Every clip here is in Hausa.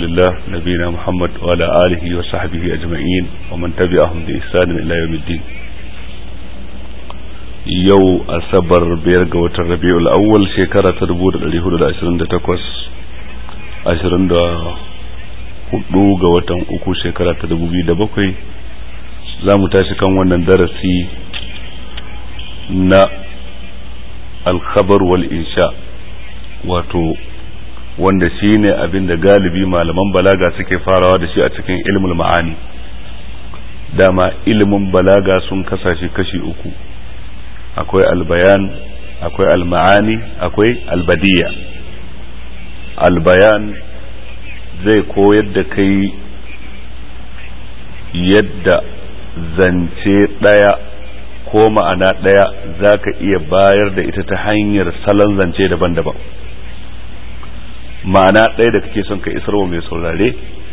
الله نبينا محمد وعلى آله وصحبه أجمعين ومن تبعهم بإحسان إلى يوم الدين yau asabar biyar ga watan rabi'ul awwal shekara ta dubu da ɗari hudu da ashirin da takwas ashirin da hudu ga watan uku shekara ta dubu biyu da bakwai za mu tashi kan wannan darasi na alkhabar wal insha wato wanda shi ne abin da galibi malaman balaga suke farawa da shi a cikin ilmul ma'ani dama ilimin balaga sun kasashe kashi uku akwai albayan akwai alma'ani akwai albadiya albayan zai koyar da kai yadda zance ɗaya ko ma'ana ɗaya za ka iya bayar da ita ta hanyar salon zance daban-daban ma'ana ɗaya da kake son ka isar wa mai saurare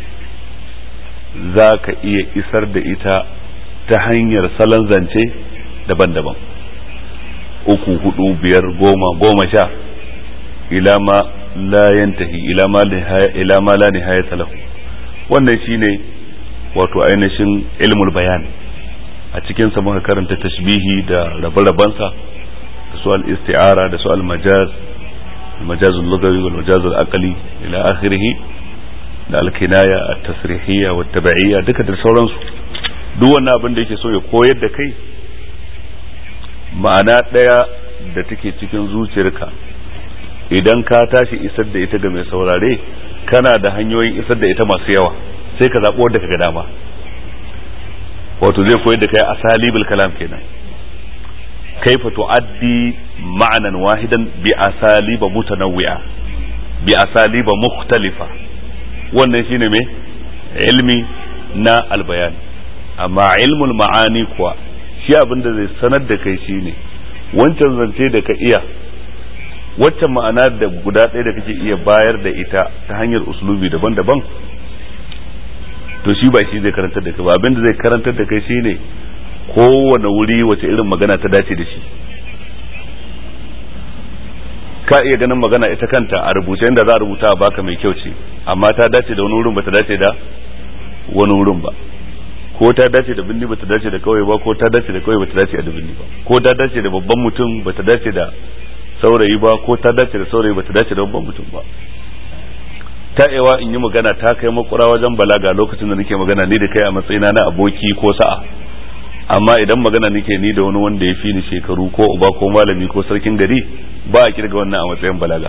za ka iya isar da ita ta hanyar salon zance daban-daban uku hudu biyar goma goma sha ila ma la yantahi ila ma ila ma la nihayata lahu wannan shine wato ainihin ilmul bayan a cikin sa muka karanta tashbihi da rabe-rabansa da su al-isti'ara da su al-majaz المجاز اللغوي والمجاز العقلي الى اخره da alkinaya a tasrihiyya wa tab'iyya duka da sauransu duk wannan abin da yake so ya koyar da kai ma'ana ɗaya da take cikin zuciyarka idan ka tashi isar da ita ga mai saurare kana da hanyoyin isar da ita masu yawa sai ka zaɓi wadda ka ga dama wato zai koyar da kai asalibul kalam kenan kaifa tu'addi ma'anan wahidan bi asaliba mutanawwi'a bi asaliba mukhtalifa wannan shine me ilmi na albayan amma ilmul ma'ani kuwa shi abin da zai sanar da kai shine wancan zance da ka iya waccan ma'ana da guda ɗaya da kake iya bayar da ita ta hanyar uslubi daban-daban to shi ba shi zai karantar da kai ba abin da zai karantar da kai shine kowane wuri wace irin magana ta dace da shi ka iya ganin magana ita kanta a rubuce inda za a rubuta a baka mai kyau ce amma ta dace da wani wurin ba ta dace da wani wurin ba ko ta dace da binni bata dace da kawai ba ko ta dace da kawai bata dace da binni ba ko ta dace da babban mutum bata dace da saurayi ba ko ta dace da saurayi bata dace da babban mutum ba ta ewa in yi magana ta kai makura wajen balaga lokacin da nake magana ni da kai a matsayina na aboki ko sa'a amma idan magana nake ni da wani wanda ya fi ni shekaru ko uba ko malami ko sarkin gari ba a kirga wannan a matsayin balaga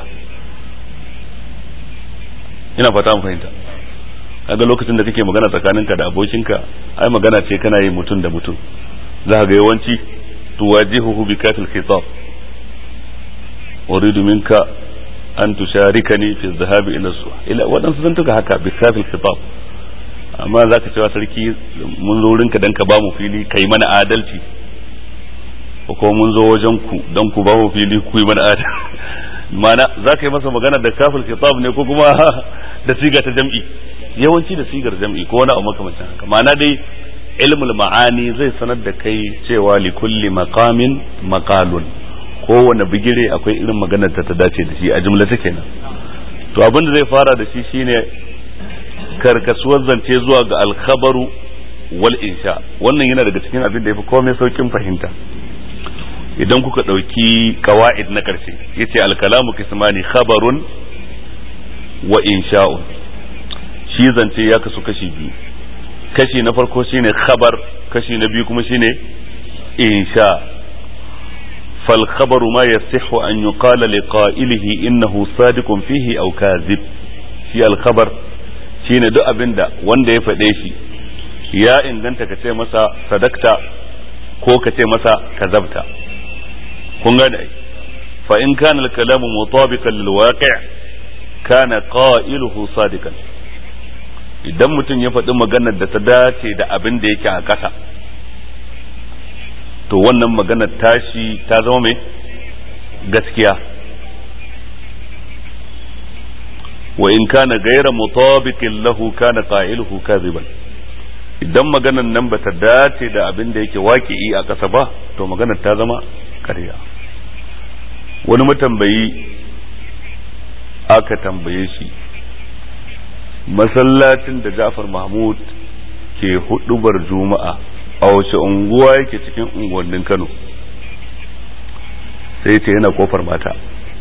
ina fata mu fahimta kaga lokacin da kake magana tsakaninka da abokinka ai magana ce kana yi mutum da mutum za ka ga yawanci tuwajihuhu bi kafil khitab uridu minka an tusharikani fi dhahabi ila su ila wadansu sun tuka haka bi kafil khitab amma za ka cewa sarki mun zo wurinka dan ka ba mu fili kai mana adalci ko mun zo wajen ku dan ku ba mu fili ku yi mana adalci mana za ka yi masa magana da kafil khitab ne ko kuma da siga ta jam'i yawanci da sigar jam'i ko wani abu makamancin haka ma'ana dai ilmul ma'ani zai sanar da kai cewa li kulli maqamin maqalun kowane bigire akwai irin maganar ta ta dace da shi a jumla take nan to abin da zai fara da shi shine karkasuwar zance zuwa ga alkhabaru wal insha wannan yana daga cikin abin da yafi komai saukin fahimta idan kuka ɗauki kawa'id na ƙarshe yace alkalamu kismani khabarun wa insha'un shi zance ya kasu kashi biyu kashi na farko shine khabar kashi na biyu kuma shine insha fal khabaru ma yasihu an yuqala li qa'ilihi innahu sadiqun fihi aw kadhib shi al khabar shine duk abinda wanda ya faɗe shi ya inganta ka ce masa sadakta ko ka ce masa kazabta kun gane fa in kana al kalamu mutabiqan lil waqi' kana qailuhu sadiqan idan mutum ya faɗi maganar da ta dace da abin da yake a ƙasa to wannan maganar tashi ta zama mai gaskiya wa in kana gaira mutabiqin lahu kana qailuhu kadhiban idan maganar nan bata dace da abin da yake waƙi a ƙasa ba to maganar ta zama ƙarya wani matambayi aka tambaye shi masallacin da Ja'far Mahmud ke hudubar juma'a a wace unguwa yake cikin unguwannin Kano sai ce yana kofar mata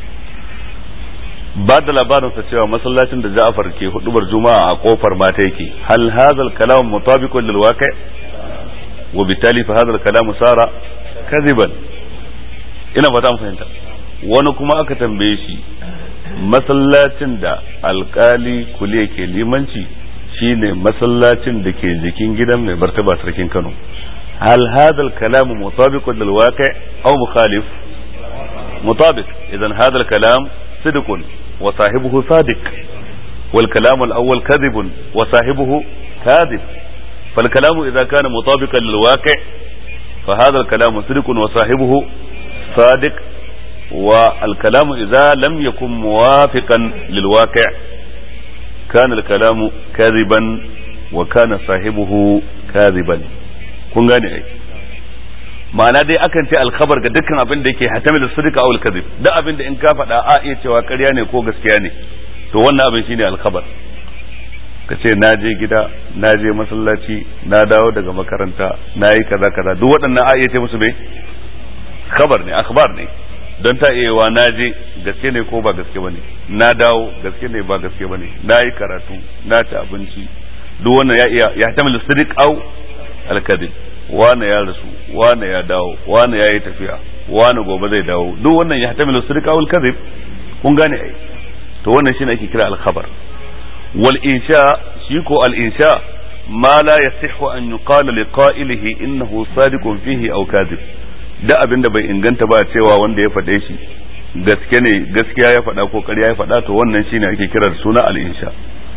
ba da labarinsa cewa masallacin da Ja'far ke hudubar juma'a a kofar mata yake hal hadha al-kalam mutabiqun lil waqi' wa bitali fa hadha al-kalam sara kadiban ina fata mun fahimta wani kuma aka tambaye shi masallacin da alkali kuliya ke limanci shine masallacin da ke jikin gidan mai martaba sarkin Kano hal hadha al-kalam mutabiqun lil waqi' aw mukhalif mutabiq idan hadha al-kalam صدق وصاحبه صادق والكلام الأول كذب وصاحبه كاذب فالكلام إذا كان مطابقا للواقع فهذا الكلام صدق وصاحبه صادق والكلام إذا لم يكن موافقا للواقع كان الكلام كاذبا وكان صاحبه كاذبا kun gane ai ma'ana dai akan ce alkhabar ga dukkan abin da yake hatamil sidqa aw al-kadhib duk abin da in ka faɗa a iya cewa ƙarya ne ko gaskiya ne to wannan abin shine alkhabar ka ce na je gida na je masallaci na dawo daga makaranta na yi kaza kaza duk waɗannan a iya ce musu me khabar ne akhbar ne don ta iya wa na je gaske ne ko ba gaske bane na dawo gaske ne ba gaske bane na yi karatu na ci abinci duk wannan ya iya ya hatamil sidq aw al-kadhib wane ya rasu wane ya dawo wane ya yi tafiya wane gobe zai dawo duk wannan ya hatamilu sirka wal kadhib kun gane ai to wannan shine ake kira al khabar wal insha shi ko al insha ma la yasihhu an yuqala li qa'ilihi innahu sadiqun fihi aw kadhib da abinda bai inganta ba cewa wanda ya faɗe shi gaske ne gaskiya ya faɗa ko ƙarya ya faɗa to wannan shine ake kira da suna al insha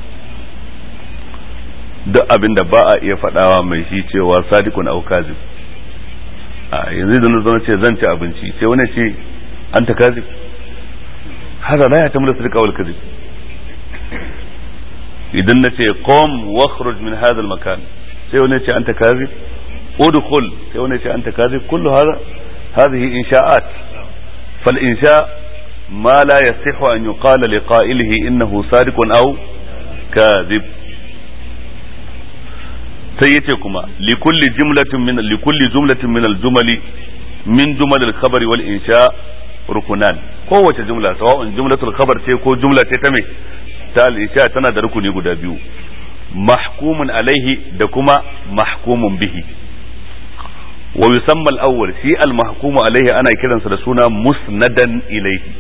duk abin da ba a iya faɗawa mai shi cewa sadikun au kazib a yanzu da na ce zan ci abinci sai wani ce an ta kazib haka la ya ta mulasa wal kazib idan na ce qom wakhruj min hadha al makan sai wani ce an ta kazib udkhul sai wani ce an ta kazib kullu hada hadhihi insha'at fal insha ما لا يصح أن يقال لقائله إنه صادق أو كاذب sai yace kuma likulli jumlatin min likulli jumlatin min al-jumali min jumal al-khabar wal insha rukunan kowace jumla sawa'un jumlatul khabar ce ko jumla ce ta me ta al-insha tana da rukuni guda biyu mahkumun alaihi da kuma mahkumun bihi wa yusamma al-awwal shi al-mahkumu alaihi ana kiransa da suna musnadan ilaihi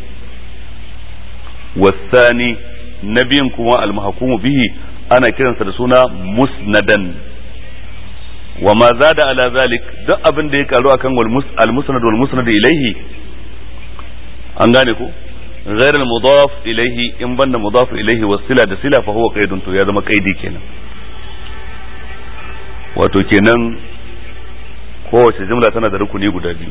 والثاني نبي كما المحكوم به ana kiransa da suna musnadan wa ma zada ala zalik duk abin da ya karu akan al musnad wal musnad ilaihi an gane ko غير المضاف إليه إن بند مضاف إليه والصلة ده صلة فهو قيد تو يا زما قيدي kenan wato kenan kowace jumla tana da rukuni guda biyu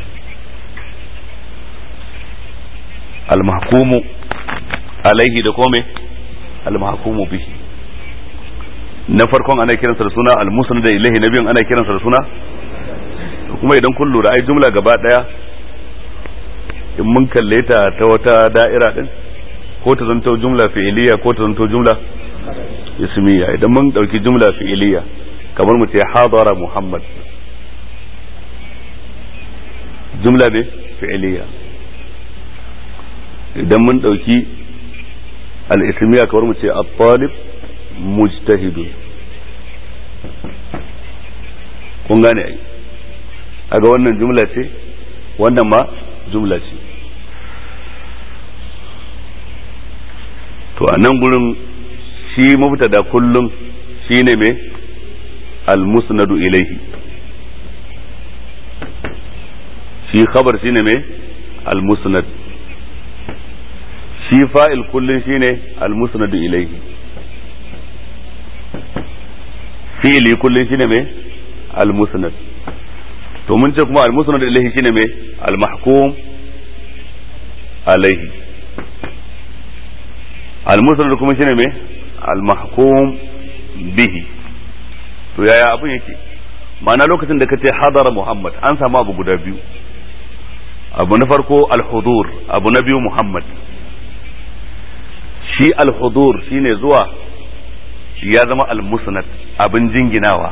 al-mahkumu alaihi da kome al-mahkumu bihi na farkon ana kiransa da suna al-musnad da ilahi na biyun ana kiransa da suna kuma idan kun lura ai jumla gaba daya in mun kalle ta ta wata da'ira din ko ta zanto jumla fi'iliya ko ta zanto jumla ismiya idan mun dauki jumla fi'iliya kamar mu ce hadara muhammad jumla ne fi'iliya idan mun dauki al-ismiya kamar mu ce at-talib mujtahidun kun gane ai aga wannan jumla ce wannan ma jumla ce to a nan gurin shi mubtada kullum shine me al-musnadu ilaihi shi khabar shine me al-musnad shi fa'il kullum shine al-musnadu ilaihi fi'ili kullum shine me al-musnad to mun ce kuma al-musnad ilaihi shine me al-mahkum alaihi al-musnad kuma shine me al-mahkum bihi to yaya abun yake ma'ana lokacin da kace hadara muhammad an samu abu guda biyu abu na farko al-hudur abu na biyu muhammad shi al-hudur shine zuwa ya zama al-musnad abin jinginawa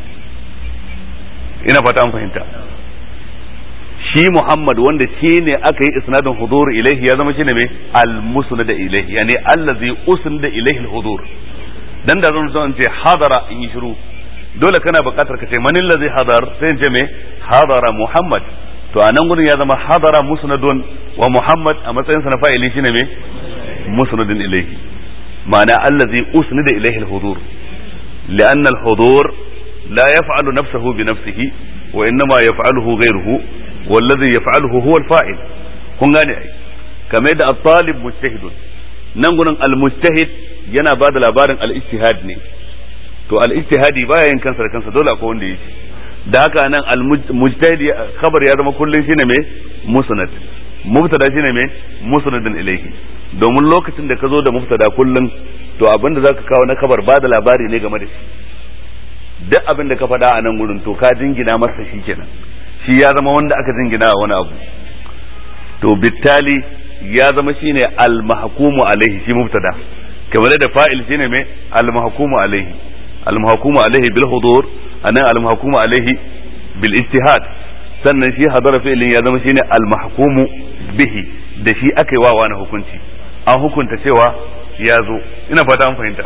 ina fata an fahimta shi Muhammad wanda shi ne aka yi isnadin hudur ilaihi ya zama shine mai al-musnad ilaihi yani allazi usnida ilaihi al-hudur dan da zan so ce hadara in yi shiru dole kana buƙatar ka ce manin lazi hadar sai in ce me hadara Muhammad to a nan gudun ya zama hadara musnadun wa Muhammad a matsayin sa na fa'ili shine me musnadun ilaihi ma'ana allazi usnida ilaihi al-hudur لأن الحضور لا يفعل نفسه بنفسه وإنما يفعله غيره والذي يفعله هو الفاعل kun gane ai kamar da at-talib mujtahidun nan gurin al-mujtahid yana ba da labarin al-ijtihad ne to al-ijtihadi baya yin kansa da kansa dole akwai wanda yake da haka nan al-mujtahid khabar ya zama kullun shine me musnad mubtada shine me musnadun ilayhi domin lokacin da ka zo da mubtada kullun to abin da zaka kawo na kabar ba da labari ne game da shi duk abin da ka faɗa a nan gurin to ka jingina masa shi kenan shi ya zama wanda aka jingina a wani abu to bittali ya zama shine al-mahkumu alaihi shi mubtada kamar da fa'il shine me al-mahkumu alaihi al-mahkumu alaihi bil hudur anan al-mahkumu alaihi bil ijtihad sannan shi hadara fi'lin ya zama shine al-mahkumu bihi da shi aka yi wa wani hukunci an hukunta cewa ya zo ina fata an fahimta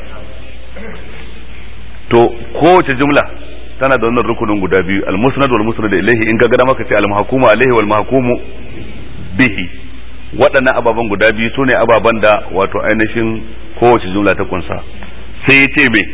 to kowace jumla tana da wannan rukunin guda biyu al-musnad wal musnad ilayhi in ka ga maka ce al-mahkumu alayhi wal mahkumu bihi waɗannan ababen guda biyu sune ababen da wato ainihin kowace jumla ta kunsa sai ya ce me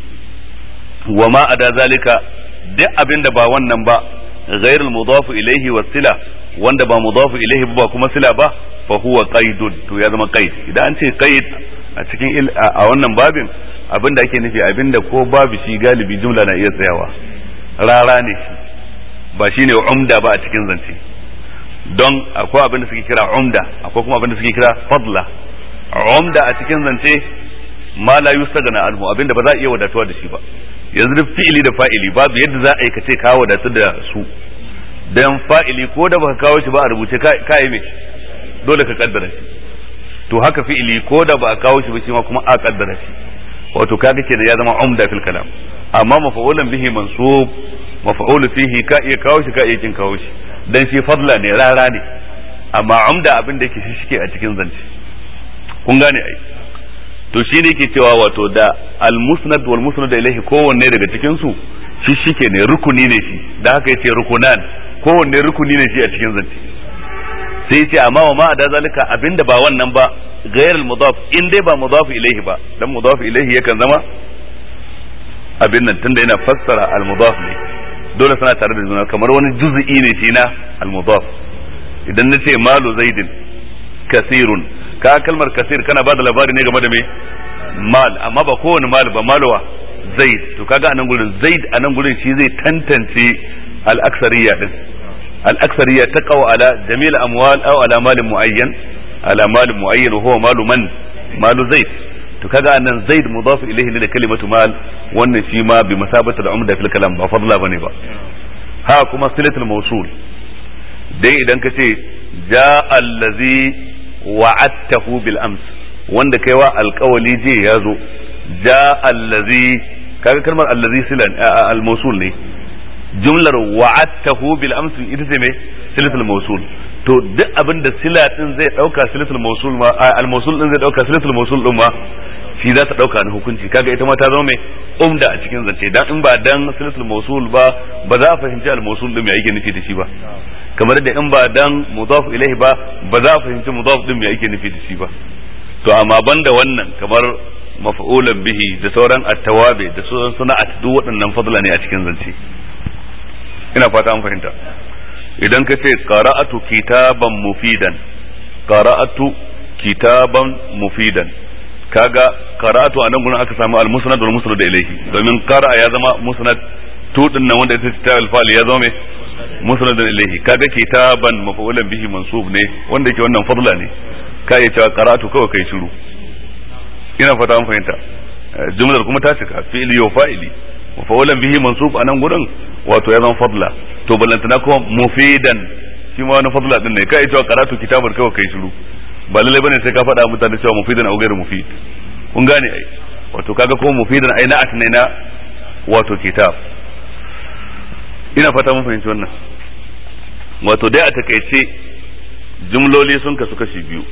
wa ma ada zalika duk abin da ba wannan ba ghairul mudafu ilayhi was sila wanda ba mudafu ilayhi ba kuma sila ba fa huwa qaidun to ya zama qaid idan an ce qaid a cikin a wannan babin abin da ake nufi abin da ko babu shi galibi jumla na iya tsayawa rara ne shi ba shi ne umda ba a cikin zance don akwai abin da suke kira umda akwai kuma abin da suke kira fadla umda a cikin zance ma la yustagna anhu abin da ba za a iya wadatuwa da shi ba yanzu duk fi'ili da fa'ili babu yadda za a yi ka ce ka wadatu da su dan fa'ili ko da baka kawo shi ba a rubuce ka yi me dole ka kaddara shi to haka fi'ili ko da ba a kawo shi ba shi ma kuma a kaddara shi wato kaga kenan ya zama umda fil kalam amma mafa'ulan bihi mansub mafa'ulu fihi ka iya kawo shi ka iya kin kawo shi dan shi fadla ne rara ne amma umda abin da yake shi shike a cikin zance kun gane ai to shi ne yake cewa wato da al musnad wal musnad ilayhi kowanne daga cikin su shi shike ne rukuni ne shi da haka yace rukunan kowanne rukuni ne shi a cikin zance sai yace amma wa ma da zalika abinda ba wannan ba غير المضاف in dai ba mudaf ilaihi ba dan mudaf ilaihi yakan zama abin nan tunda yana fassara al mudaf ne dole suna tare da juna kamar wani juz'i ne shi na al mudaf idan na ce malu zaidin kasirun ka kalmar kasir kana ba da labari ne game da me mal amma ba kowane mal ba malwa zaid to kaga anan gurin zaid anan gurin shi zai tantance al aksariya din al aksariya taqaw ala jamil amwal aw ala malin muayyan على مال معين وهو مال من مال زيد to kaga annan zaid mudaf ilayhi ne da kalimatu mal wannan shi ma bi masabati al-umda fil kalam ba fadla bane ba ha kuma silatul mawsul dai idan ka ce ja allazi wa'adtahu bil ams wanda kai wa alqawli je ya zo ja allazi kaga kalmar allazi silan al-mawsul ne jumlar wa'adtahu bil ams ita ce me silatul mawsul to duk abin da sila din zai dauka silatul mawsul ma al mawsul din zai dauka silatul mawsul din ma shi za ta dauka na hukunci kaga ita ma ta zama mai umda a cikin zance dan in ba dan silatul mawsul ba ba za a fahimci al mawsul din me yake nufi da shi ba kamar da in ba dan mudaf ilaihi ba ba za a fahimci mudaf din me yake nufi da shi ba to amma banda wannan kamar maf'ulan bihi da sauran at-tawabi da sauran suna'at duk waɗannan fadla ne a cikin zance ina fata an fahimta idan ka ce qara'atu kitaban mufidan qara'atu kitaban mufidan kaga qara'atu a nan gurin aka samu al-musnad wal musnad ilayhi domin qara'a ya zama musnad to din nan wanda ita ta al ya zama mai musnad ilayhi kaga kitaban maf'ulan bihi mansub ne wanda yake wannan fadla ne ka iya cewa qara'atu kawai kai shiru ina fata an fahimta jumlar kuma ta cika fi'li wa fa'ili maf'ulan bihi mansub a nan gurin wato ya zama fadla to ballantana kuma mufidan shi ma wani fadla din ne kai cewa karatu kitabar kawai kai shiru ba lalle bane sai ka faɗa mutane cewa mufidan au gairu mufid kun gane ai wato kaga kuma mufidan ai na'at ne na wato kitab ina fata mun fahimci wannan wato dai a takaice jumloli sun kasu kashi biyu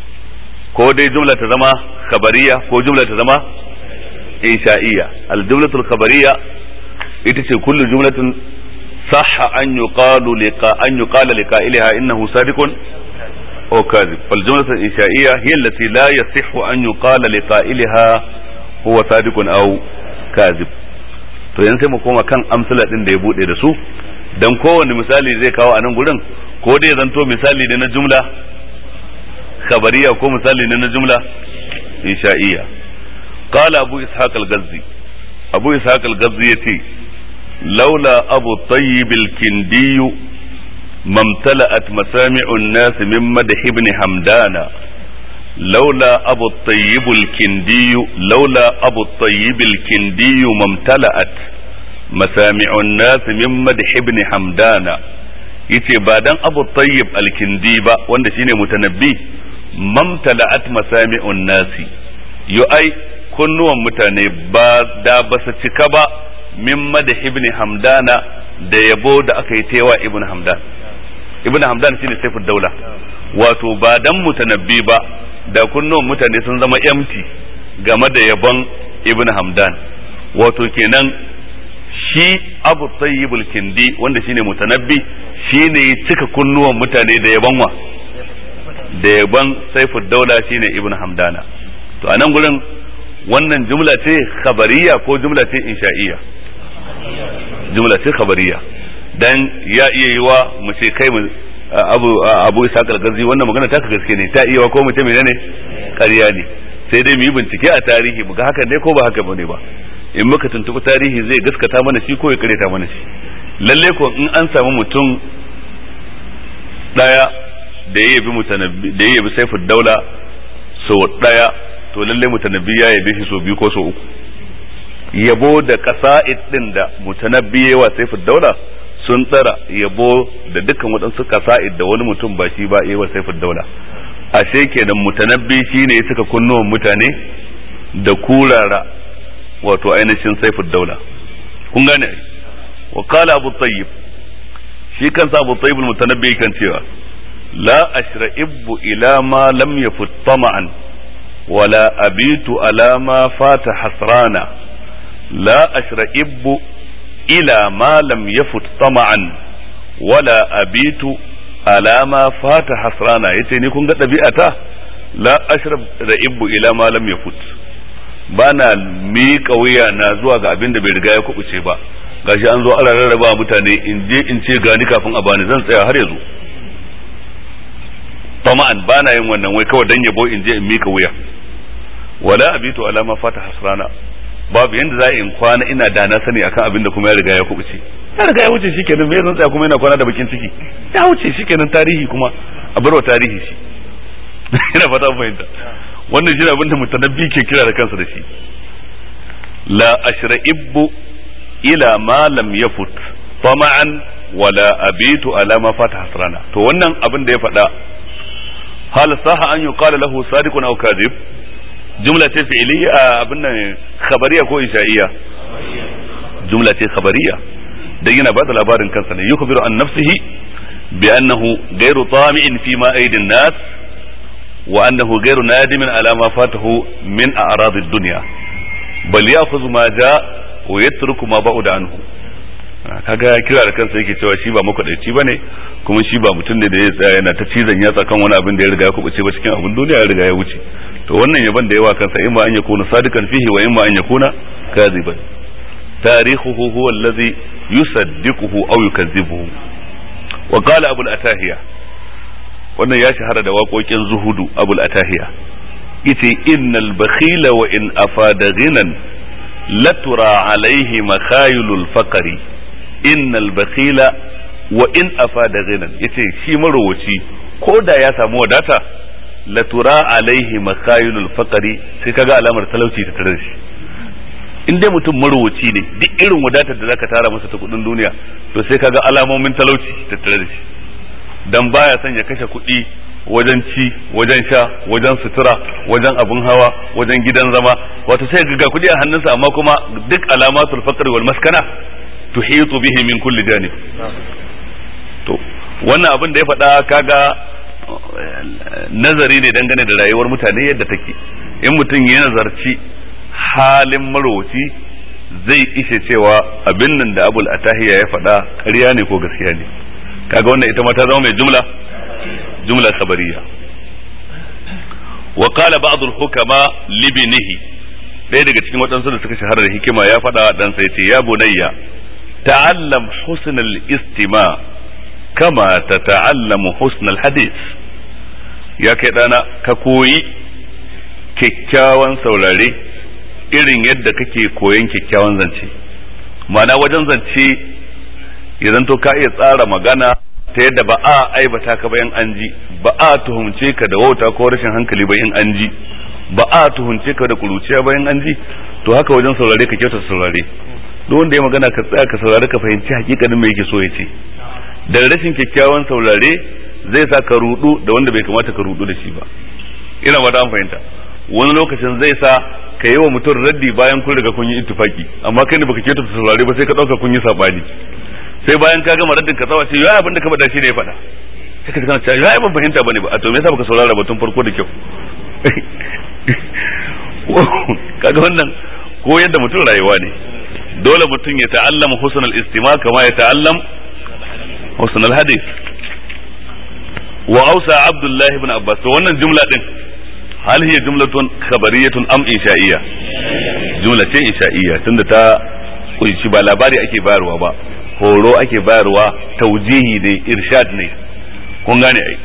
ko dai jumla ta zama khabariya ko jumla ta zama insha'iyya al-jumlatul khabariya ita ce kullu jumlatin sahha an yuqalu liqa an yuqala liqa'ilaha innahu sadiqun aw kadhib fal jumlatul insha'iyya hiya allati la yasihhu an yuqala liqa'ilaha huwa sadiqun aw kadhib to yanzu sai mu koma kan amsala din da ya bude da su dan kowanne misali zai kawo a nan gurin ko dai zanto misali ne na jumla khabariya ko misali ne na jumla insha'iyya qala abu ishaq al-gazzi abu ishaq al-gazzi yace laula abu tayyib al-kindi mamtala'at masami'u an-nas min madh ibn hamdana لولا أبو الطيب الكندي لولا أبو الطيب الكندي ممتلأت مسامع الناس من مدح ابن حمدان yace ba dan abu tayyib alkindi ba wanda shine mutanabbi mamtala'at masami'un nasi yu ai kunnuwan mutane ba da ba su cika ba min madah ibn hamdana da yabo da aka yi tewa ibn hamdan ibn hamdan shine saifud daula wato ba dan mutanabbi ba da kunnuwan mutane sun zama empty game da yabon ibn hamdan wato kenan shi abu tayyibul kindi wanda shine mutanabbi shine ya cika kunnuwan mutane da yabon wa da yabon saifud daula shine ibn hamdana to anan gurin wannan jumla ce khabariya ko jumla ce insha'iyya jumla ce khabariya dan ya iya yiwa mu ce kai mu abu abu isa kalgazi wannan magana ta gaske ne ta iya ko mutum menene ƙarya ne sai dai mu yi bincike a tarihi mu ga haka ne ko ba haka bane ba in muka tuntubi tarihi zai gaskata mana shi ko ya kareta mana shi lalle ko in an samu mutum daya da ya yabi mutanabbi da ya yabi saifud daula so daya to lalle mutanabbi ya yabe shi so biyu ko so uku yabo da kasa'id din da mutanabbi yawa saifud daula sun tsara yabo da dukkan waɗansu kasa'id da wani mutum ba shi ba yawa saifud daula ashe kenan mutanabbi shine ya saka kunnuwan mutane da kurara wato ainihin saifud daula kun gane wa qala abu tayyib shi kansa abu tayyib mutanabbi kan cewa la ashra'ibbu ila ma lam yafut tama'an wala abitu ala ma fata hasrana la ashra'ibbu ila ma lam yafut tama'an wala abitu ala ma fata hasrana yace ni kun ga ɗabi'ata la ashrab ra'ibbu ila ma lam yafut bana miƙa wuya na zuwa ga abin da bai riga ya kubuce ba gashi an zo ana rarraba mutane in je in ce gani kafin a bani zan tsaya har yanzu tama'an bana yin wannan wai kawai dan yabo in je in miƙa wuya wala abitu ala ma fata hasrana babu yanda za in kwana ina da na sani akan abin da kuma ya riga ya kubuce ya riga ya wuce shikenan me zan tsaya kuma ina kwana da bakin ciki ya wuce shikenan tarihi kuma a barwa tarihi shi ina fata fahimta wannan shi abin da mutanabbi ke kira da kansa da shi la ashra'ibbu ila ma lam yafut tama'an wala abitu ala ma fata hasrana to wannan abin da ya faɗa hal saha an yuqala lahu sadiqun aw kadhib jumla ce fi'liya abin nan khabariya ko insha'iyya jumla ce khabariya dan yana bada labarin kansa ne yukhbiru an nafsihi bi annahu ghayru tami'in fi ma aidin nas wa annahu ghayru nadimin ala ma fatahu min a'rad ad-dunya bal ya'khudhu ma ja wa yatruku ma ba'uda anhu kaga kira da kansa yake cewa shi ba makwadaici bane kuma shi ba mutum ne da ya tsaya yana ta cizon yatsa kan wani abin da ya riga ya kubuce ba cikin abin duniya ya riga ya wuce to wannan yaban da yawa kansa imma an yakuna sadikan fihi wa imma an yakuna kadhiban tarihuhu huwa alladhi yusaddiquhu aw yukazzibuhu wa qala abul atahiya wannan ya shahara da waƙoƙin zuhudu abul atahiya yace innal bakhila wa in afada ghinan latura alaihi makhayilul faqri innal bakhila wa in afada ghinan yace shi marowaci ko da ya samu wadata latura alaihi makhayilul faqri sai kaga alamar talauci ta tare shi in dai mutum marowaci ne duk irin wadatar da zaka tara masa ta kudin duniya to sai kaga alamomin talauci ta tare da shi dan baya son ya kashe kuɗi wajen ci wajen sha wajen sutura wajen abun hawa wajen gidan zama wato sai ga kuɗi a hannunsa amma kuma duk alamatul faqr wal maskana tuhitu bihi min kulli janib to wannan abin da ya faɗa kaga nazari ne dangane da rayuwar mutane yadda take in mutum ya nazarci halin marowaci zai ishe cewa abin nan da abul atahiya ya faɗa ƙarya ne ko gaskiya ne kaga wannan ita ma ta zama mai jumla jumla khabariya wa qala ba'd al hukama libnihi ɗaya daga cikin waɗansu da suka shahara da hikima ya faɗa dan sai ce ya bunayya ta'allam husn al istima kama tata'allamu husn al hadith ya kai dana ka koyi kyakkyawan saurare irin yadda kake koyon kyakkyawan zance ma'ana wajen zance ya zanto ka iya tsara magana ta yadda ba a aibata ka ba in an ji ba a tuhumce ka da wauta ko rashin hankali ba in an ji ba a tuhumce ka da kuruciya ba in an ji to haka wajen saurare ka kyauta saurare duk wanda ya magana ka tsaya ka saurare ka fahimci hakikanin me yake so ya ce da rashin kyakkyawan saurare zai sa ka rudu da wanda bai kamata ka rudu da shi ba ina ba an fahimta wani lokacin zai sa ka yi wa mutum raddi bayan kun riga kun yi ittifaki amma kai ne baka ke ta saurare ba sai ka dauka kun yi sabani sai bayan ka gama raddin ka tsawa ce ya abin da ka faɗa shi ne ya faɗa sai ka kana cewa ya ban fahimta bane ba a to me yasa baka saurara ba tun farko da kyau kaga wannan ko yadda mutum rayuwa ne dole mutum ya ta'allama husnul istima kama ya ta'allam husnul hadith wa ausa abdullah ibn abbas to wannan jumla din hal hiya jumlatun khabariyatun am insha'iyya jumla ce insha'iyya tunda ta kunshi ba labari ake bayarwa ba horo ake bayarwa taujihi ne irshad ne kun gane ai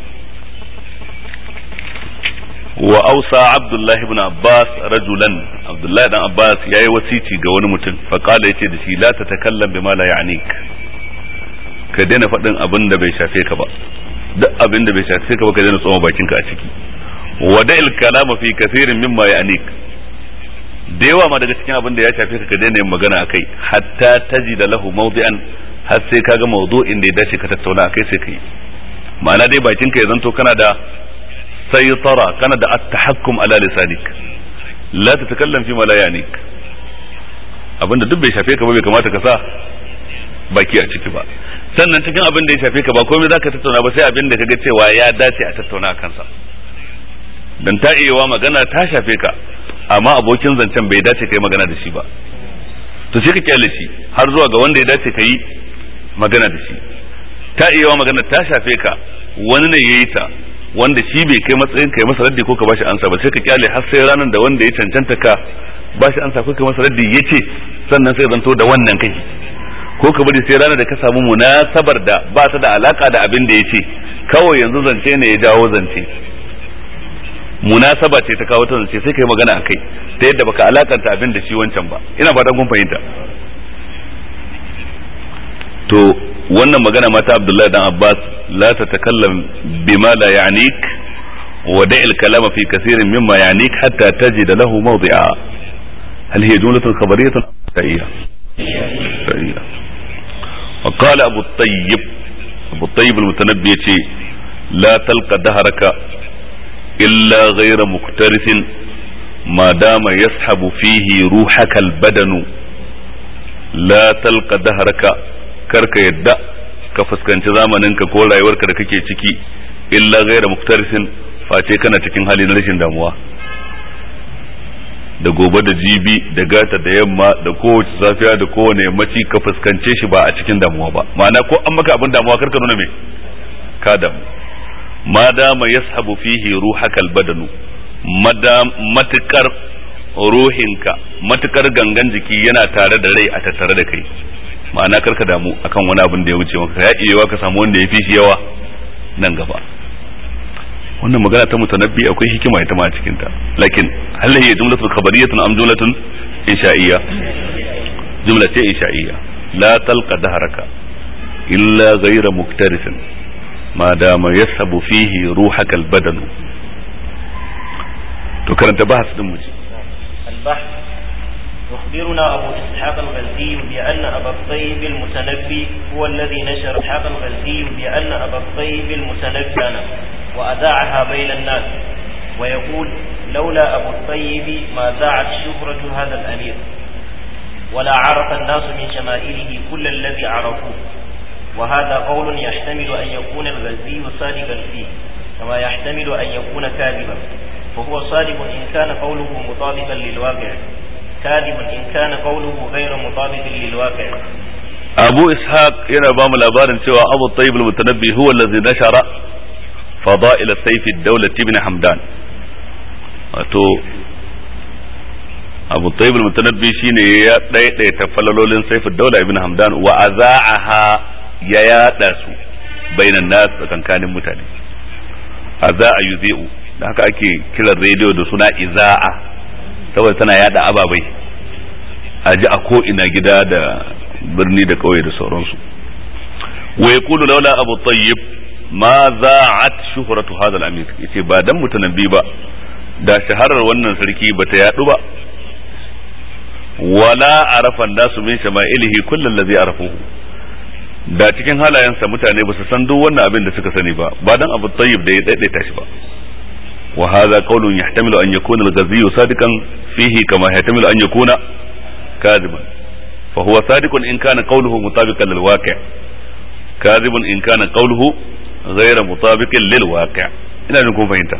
wa ausa abdullah ibn abbas rajulan abdullah dan abbas yayi wasici ga wani mutum fa qala yace da shi la tatakallam bima la ya'nik ka daina faɗin abin da bai shafe ka ba duk abin da bai shafe ka ba ka daina tsoma bakinka a ciki wada'il kalama fi kathirin mimma ya'nik da yawa ma daga cikin abin da ya shafe ka ka daina yin magana akai hatta tajida lahu mawdi'an har sai kaga mawdu'in da ya dace ka tattauna akai sai kai ma'ana dai bakinka ya zanto kana da saytara kana da at-tahakkum ala lisanik la tatakallam fi ma la ya'nik abinda duk bai shafe ka ba bai kamata ka sa baki a ciki ba sannan cikin abin da ya shafe ka ba komai zaka tattauna ba sai abin da kaga cewa ya dace a tattauna a kansa dan ta iya magana ta shafe ka amma abokin zancen bai dace kai magana da shi ba to sai ka kyale shi har zuwa ga wanda ya dace ka yi magana da shi ta iya magana ta shafe ka wani ne yayi ta wanda shi bai kai matsayin kai masa raddi ko ka bashi ansa ba sai ka kyale har sai ranar da wanda ya cancanta ka bashi ansa ko kai masa raddi yace sannan sai zanto da wannan kai ko ka bari sai ranar da ka samu munasabar da ba ta da alaka da abin da ya ce kawai yanzu zance ne ya jawo zance munasaba ce ta kawo ta zance sai kai magana akai ta yadda baka alakanta abin da shi wancan ba ina fatan kun fahimta to wannan magana mata Abdullahi dan Abbas la tatakallam bima la ya'nik wa da'il kalama fi kathirin mimma ya'nik hatta tajid lahu mawdi'a hal hiya jumlatun khabariyatun sahiha sahiha وقال أبو الطيب أبو الطيب المتنبي لا تلقى دهرك إلا غير مكترث ما دام يسحب فيه روحك البدن لا تلقى دهرك كرك يدأ ka fuskanci zamaninka ko rayuwarka da kake ciki illa gaira muktarisin face kana cikin hali na rashin damuwa da gobe da jibi da gata da yamma da kowace safiya da kowane yammaci ka fuskance shi ba a cikin damuwa ba ma'ana ko an maka abin damuwa karka nuna me ka damu ma dama yashabu fihi ruhaka albadanu matukar ruhinka matukar gangan jiki yana tare da rai a tattare da kai ma'ana karka damu akan wani abin da ya wuce maka ya iya ka samu wanda ya fi shi yawa nan gaba wannan magana ta mutanabbi akwai hikima ita ma a cikin ta lakin hal hiya jumlatun khabariyatun am jumlatun insha'iyya jumla ce insha'iyya la talqa dahraka illa ghayra muktarisin ma dama yasabu fihi ruhaka albadan to karanta bahas din mu البحث يخبرنا أبو إسحاق الغزي بأن أبا الطيب المتنبي هو الذي نشر إسحاق الغزي بأن أبا الطيب المتنبي وأذاعها بين الناس ويقول لولا أبو الطيب ما ذاعت شهرة هذا الأمير ولا عرف الناس من شمائله كل الذي عرفوه وهذا قول يحتمل أن يكون الغزي صادقا فيه كما يحتمل أن يكون كاذبا وهو صادق إن كان قوله مطابقا للواقع كاذب إن كان قوله غير مطابق للواقع أبو إسحاق yana ba mu labarin cewa Abu Tayyib al-Mutanabbi huwa allazi nashara fada'il sayf ad-dawlah ibn Hamdan wato Abu Tayyib al-Mutanabbi shine ya daidaita falalolin sayf ad-dawlah ibn Hamdan wa aza'aha ya yada su bainan nas tsakankanin mutane aza'a yuzi'u da haka ake kiran rediyo da suna iza'a saboda tana yada ababai a ji a ko ina gida da birni da kauye da sauransu wa yaqulu laula abu tayyib ma za'at shuhratu hadha al-amir yace ba dan mutanabbi ba da shaharar wannan sarki bata yadu ba wala arafa nasu min shama'ilihi kullu allazi arafuhu da cikin halayensa mutane ba su san duk wannan abin da suka sani ba ba dan abu tayyib da ya daidaita shi ba wa hadha qawlun yahtamilu an yakuna al-ghaziyyu sadiqan fihi kama yahtamilu an yakuna kadiban فهو صادق إن كان قوله مطابقا للواقع كاذب إن كان قوله غير مطابق للواقع إلى أن نكون فهمت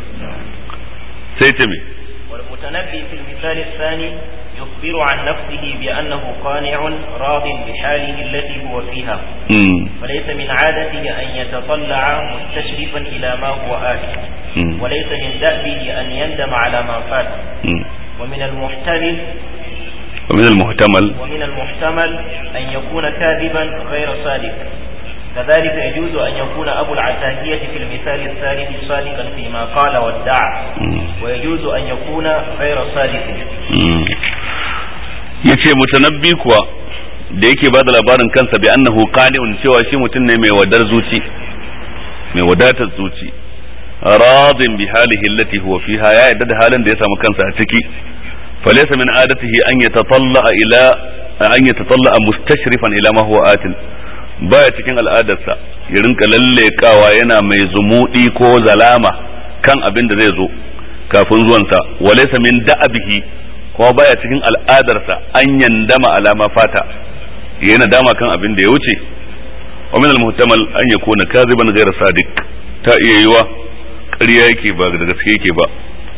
سيتمي والمتنبي في المثال الثاني يخبر عن نفسه بأنه قانع راض بحاله التي هو فيها مم. وليس من عادته أن يتطلع مستشرفا إلى ما هو آت مم. وليس من دأبه أن يندم على ما فات مم. ومن المحتمل ومن المحتمل ومن المحتمل أن يكون كاذبا غير صادق كذلك يجوز أن يكون أبو العتاهية في المثال الثالث صادقا فيما قال وادعى مم. ويجوز أن يكون غير صادق مم. yace mutanabbi kuwa da yake bada labarin kansa bi annahu qani'un cewa shi mutum ne mai wadar zuci mai wadatar zuci radin bi halihi allati huwa fiha ya yadda da halin da ya samu kansa a ciki falaysa min adatihi an yatatalla ila an yatatalla mustashrifan ila ma huwa atin baya cikin al'adarsa ya rinka lallekawa yana mai zumudi ko zalama kan abin da zai zo kafin zuwansa walaysa min da'abihi kuma baya cikin al'adarsa an yandama alama fata yana dama kan abin da ya wuce wa min al-muhtamal an yakuna kaziban ghayra sadiq ta iya yiwa ƙarya yake ba da gaske yake ba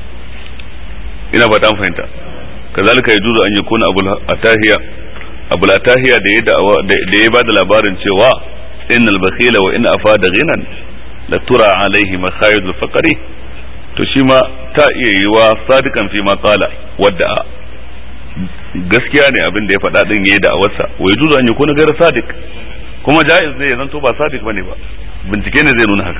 ina ba ta fahimta kazalika yajuzu an yakuna abul atahiya abul atahiya da ya da'awa- da da ya bada labarin cewa innal bakhila wa in afada ghinan la tura alaihi makhayidul faqri to shi ma ta iya yiwa sadikan fi ma qala wadda gaskiya ne abin da ya faɗa din yayi da'awarsa wa yajuzu an yakuna ghayra sadiq kuma jaiz ne ya zanto ba sadiq bane ba bincike ne zai nuna haka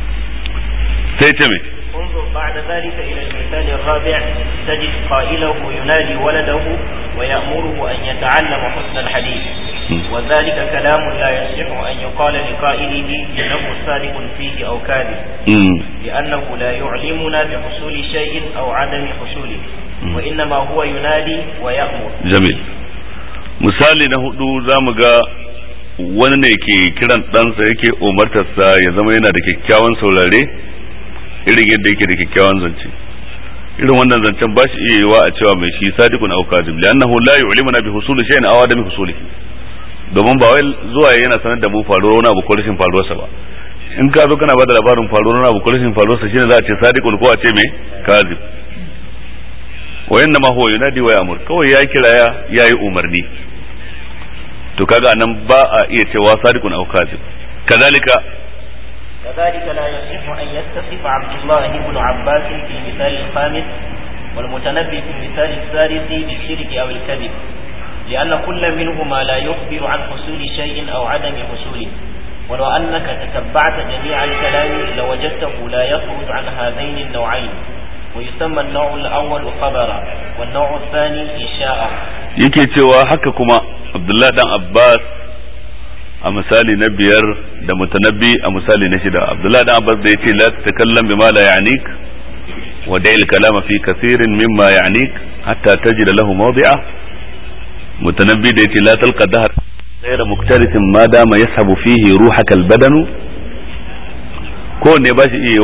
sai ce me انظر بعد ذلك إلى المثال الرابع تجد قائله ينادي ولده ويأمره أن يتعلم حسن الحديث وذلك كلام لا يصح أن يقال لقائله إنه صادق فيه أو كاذب Mm. لأنه لا يعلمنا بحصول شيء أو عدم حصوله وإنما هو ينادي ويأمر jamil misali na hudu za mu ga wani ne ke kiran ɗansa yake umartarsa ya zama yana da kyakkyawan saurare irin yadda yake da kyakkyawan zance irin wannan zancen ba shi iya yiwa a cewa mai shi sadiqun aw kadhib li'annahu la yu'limuna bi husuli shay'in aw adami husulihi domin ba wai zuwa yana sanar da mu faruwar wani abu ko rashin faruwarsa ba in ka zo kana bada labarin faruwar wani abu ko rashin faruwarsa shine za a ce sadiqun ko a ce mai kadhib wa inna ma huwa yunadi wa ya'mur kawai ya kira ya yayi umarni to kaga anan ba a iya cewa sadiqun aw kadhib kadhalika كذلك لا يصح أن يتصف عبد الله بن عباس في المثال الخامس والمتنبي في المثال الثالث بالشرك أو الكذب لأن كل منهما لا يخبر عن حصول شيء أو عدم حصوله ولو أنك تتبعت جميع الكلام لوجدته لا يخرج عن هذين النوعين ويسمى النوع الأول خبرا والنوع الثاني إنشاء yake cewa haka kuma Abdullahi dan Abbas a misali na biyar da mutanabbi a misali na shida Abdullahi dan Abbas da yace la tatakallam bima la ya'nik wa da'il kalama fi kathirin mimma ya'nik hatta tajida lahu mawdi'a mutanabbi da yace la talqa dahr غير مكترث ما دام يسحب فيه روحك البدن ko ne ba shi iya wa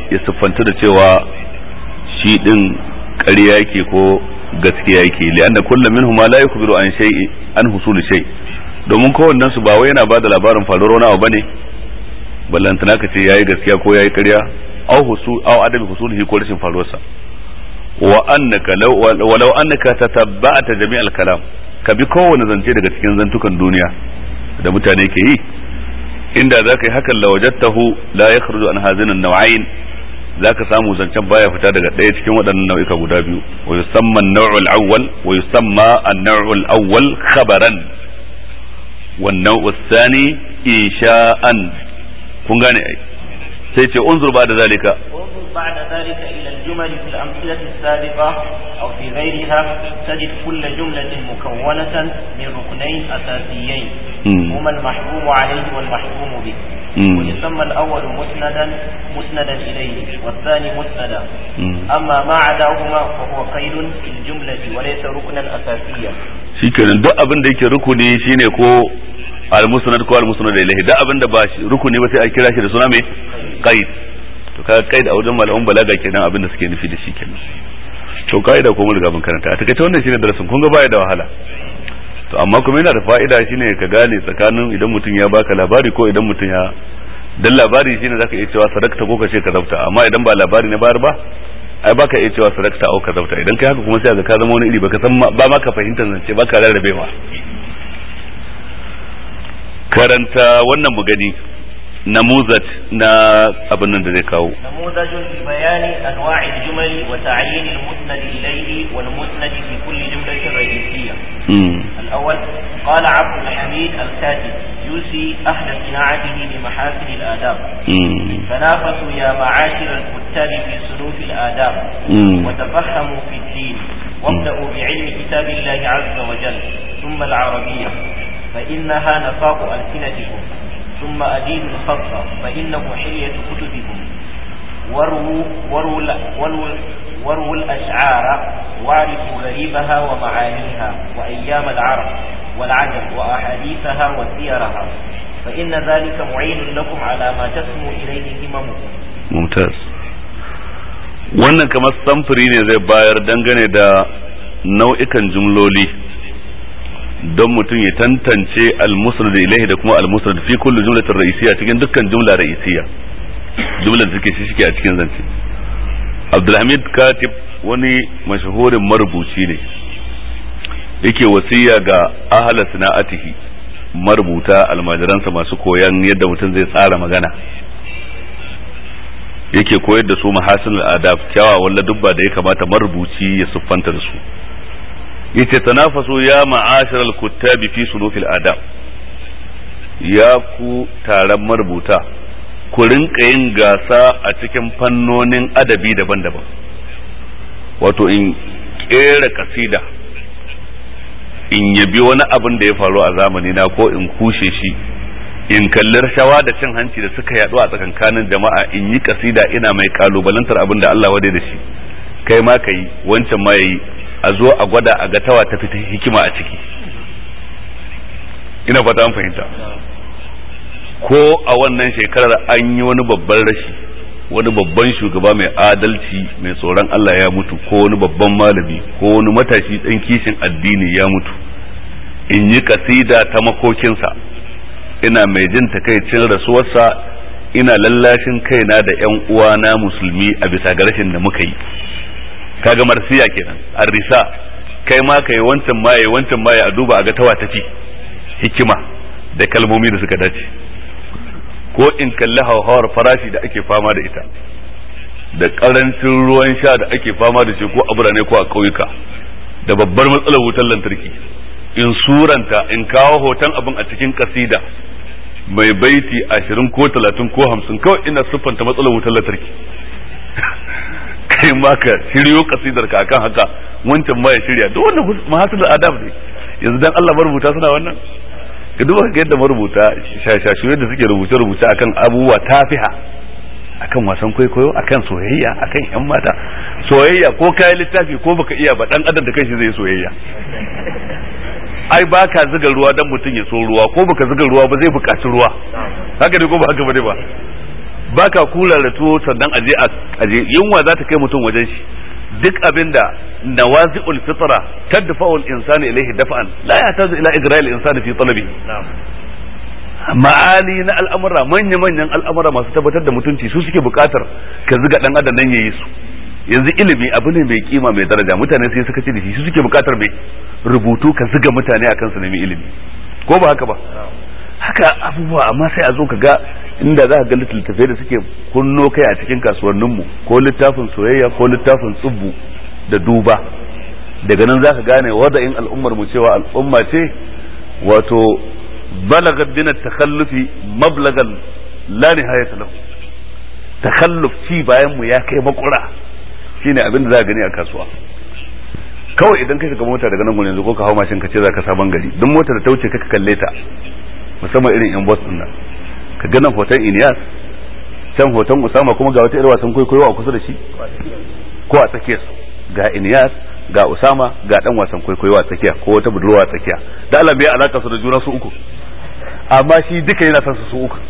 ya siffanta da cewa shi din ƙarya yake ko gaskiya yake li'anna kullum minhum ma la yukhbiru an shay'i an husuli shay domin kowannen su ba wai yana bada labarin faruwar wani abu bane ballantana ka ce yayi gaskiya ko yayi ƙarya aw husu aw adabi husulihi ko rashin faruwarsa wa annaka law walau annaka tatabba'ta jami'al kalam ka bi kowane zance daga cikin zantukan duniya da mutane ke yi inda za ka yi hakan lawajattahu la yakhruju an hazina an-naw'ain za ka samu zancen baya fita daga ɗaya cikin waɗannan nau'ika guda biyu wa yusamma an-naw'ul awwal wa yusamma an-naw'ul awwal khabaran wa an-naw'u thani insha'an kun gane ai sai ce unzur ba da zalika انظر بعد ذلك إلى الجمل في الأمثلة السابقة أو في غيرها تجد كل جملة مكونة من ركنين أساسيين مم. هما المحكوم عليه والمحكوم به مم. ويسمى الأول مسندا مسندا إليه والثاني مسندا مم. أما ما عداهما فهو قيد في الجملة وليس ركنا أساسيا shikenan duk abin da yake rukuni shine ko al-musnad ko al-musnad ilayhi duk abin da ba shi rukuni ba sai a kira shi da suna mai qaid to kaga qaid a wajen malaman balaga kenan abin da suke nufi da shi kenan to qaida ko mun riga mun karanta a takaice wannan shine darasin kun ga baya da wahala to amma kuma yana da fa'ida shine ka gane tsakanin idan mutum ya baka labari ko idan mutum ya dan labari shine zaka iya cewa sadakta ko ka ce ka zabta amma idan ba labari na bayar ba ai baka iya cewa sadakta au ka zabta idan kai haka kuma sai ka zama wani iri baka san ma- ba ma ka fahimtar zance baka rarrabewa karanta wannan mu gani namuzat na abin nan da zai kawo نموذج لبيان أنواع الجمل وتعيين المسند إليه والمسند في كل جملة رئيسية Mm. الأول قال عبد الحميد الكاتب يوصي أهل صناعته بمحاسن الآداب Mm. تنافسوا يا معاشر الكتاب في سلوك الآداب Mm. وتفهموا في الدين وابدأوا بعلم كتاب الله عز وجل ثم العربية فإنها نفاق ألسنتكم ثم أدين الخط فإنه حلية كتبكم وروا وروا ال- وروا وروا الأشعار واعرفوا غريبها ومعانيها وأيام العرب والعجم وأحاديثها وسيرها فإن ذلك معين لكم على ما تسمو إليه هممكم mumtaz wannan kamar samfuri ne zai bayar dangane da nau'ikan jumloli don mutum ya tantance al-musnad ilaihi da kuma al-musnad fi kulli jumlatin ra'isiyya cikin dukkan jumla ra'isiyya jumlar da take shi shike a cikin zance Abdulhamid Katib wani mashahurin marubuci ne yake wasiya ga ahla sana'atihi marubuta almajiransa masu koyan yadda mutum zai tsara magana yake koyar da su mahasin adab kyawawan ladubba da ya kamata marubuci ya siffanta da su yace tanafasu ya ma'ashar al-kuttabi fi sunufil adab ya ku taron marubuta ku rinka yin gasa a cikin fannonin adabi daban-daban wato in kera kasida in yabi wani abin da ya faru a zamani na ko in kushe shi in kalli rashawa da cin hanci da suka yaɗu a tsakankanin jama'a in yi kasida ina mai kalubalantar abin da Allah wadai da shi kai ma ka yi wancan ma yayi a zo a gwada a ga tawa ta fita hikima a ciki ina fata an fahimta ko a wannan shekarar an yi wani babban rashi wani babban shugaba mai adalci mai tsoron Allah ya mutu ko wani babban malami ko wani matashi ɗan kishin addini ya mutu in yi kasida ta makokinsa ina mai jin takaicin rasuwarsa ina lallashin kaina da yan uwana musulmi a bisa ga rashin da muka yi kaga marsiya kenan arrisa kai ma kai wancan maye wancan maye a duba a ga tawa tafi hikima da kalmomi da suka dace ko in kalli hauhawar farashi da ake fama da ita da karancin ruwan sha da ake fama da shi ko a birane ko a ƙauyuka da babbar matsalar wutar lantarki in suranta in kawo hoton abin a cikin kasida mai baiti ashirin ko talatin ko hamsin kawai ina siffanta matsalar wutar lantarki kai ma ka shiryo kasidar ka akan haka wancan ma ya shirya duk wannan mahasul adab ne yanzu dan Allah marubuta suna wannan ka duba ka yadda marubuta shashashu yadda suke rubuce rubuce akan abubuwa tafiha akan wasan kwaikwayo akan soyayya akan yan mata soyayya ko kayan littafi ko baka iya ba dan adam da kanshi zai soyayya ai ba ka zuga ruwa dan mutum ya so ruwa ko baka zuga ruwa ba zai buƙaci ruwa haka ne ko ba haka bane ba baka kula da tuwo sannan aje aje yunwa za ta kai mutum wajen shi duk abinda nawazi'ul fitra tadfa'ul insani ilayhi daf'an la yahtaju ila igra'il insani fi talabihi ma'ali na al'amura manya-manyan al'amura masu tabbatar da mutunci su suke bukatar ka ziga dan adam nan yayi su yanzu ilimi abu ne mai kima mai daraja mutane sai suka ce da shi su suke bukatar mai rubutu ka ziga mutane akan su nemi ilimi ko ba haka ba haka abubuwa amma sai a zo ka ga inda za ka ga littattafai da suke kunno kai a cikin kasuwanninmu ko littafin soyayya ko littafin tsubbu da duba daga nan za ka gane wada'in al'ummar mu cewa al'umma ce wato balagat bin takhallufi mablagan la nihayata lahu takhalluf ci bayan mu ya kai makura shine abin da za ka gani a kasuwa kawai idan kai ga mota daga nan gurin yanzu ko ka hau mashin ka ce za ka sabon gari duk motar da ta wuce ka kalle ta musamman irin yan bus din nan ka ga nan hoton Inyas can hoton Usama kuma ga wata irin wasan kwaikwayo a kusa da shi ko a tsakiyar su ga Inyas ga Usama ga dan wasan kwaikwayo a tsakiya ko wata budurwa a tsakiya da Allah bai alaka su da juna su uku amma shi duka yana san su su uku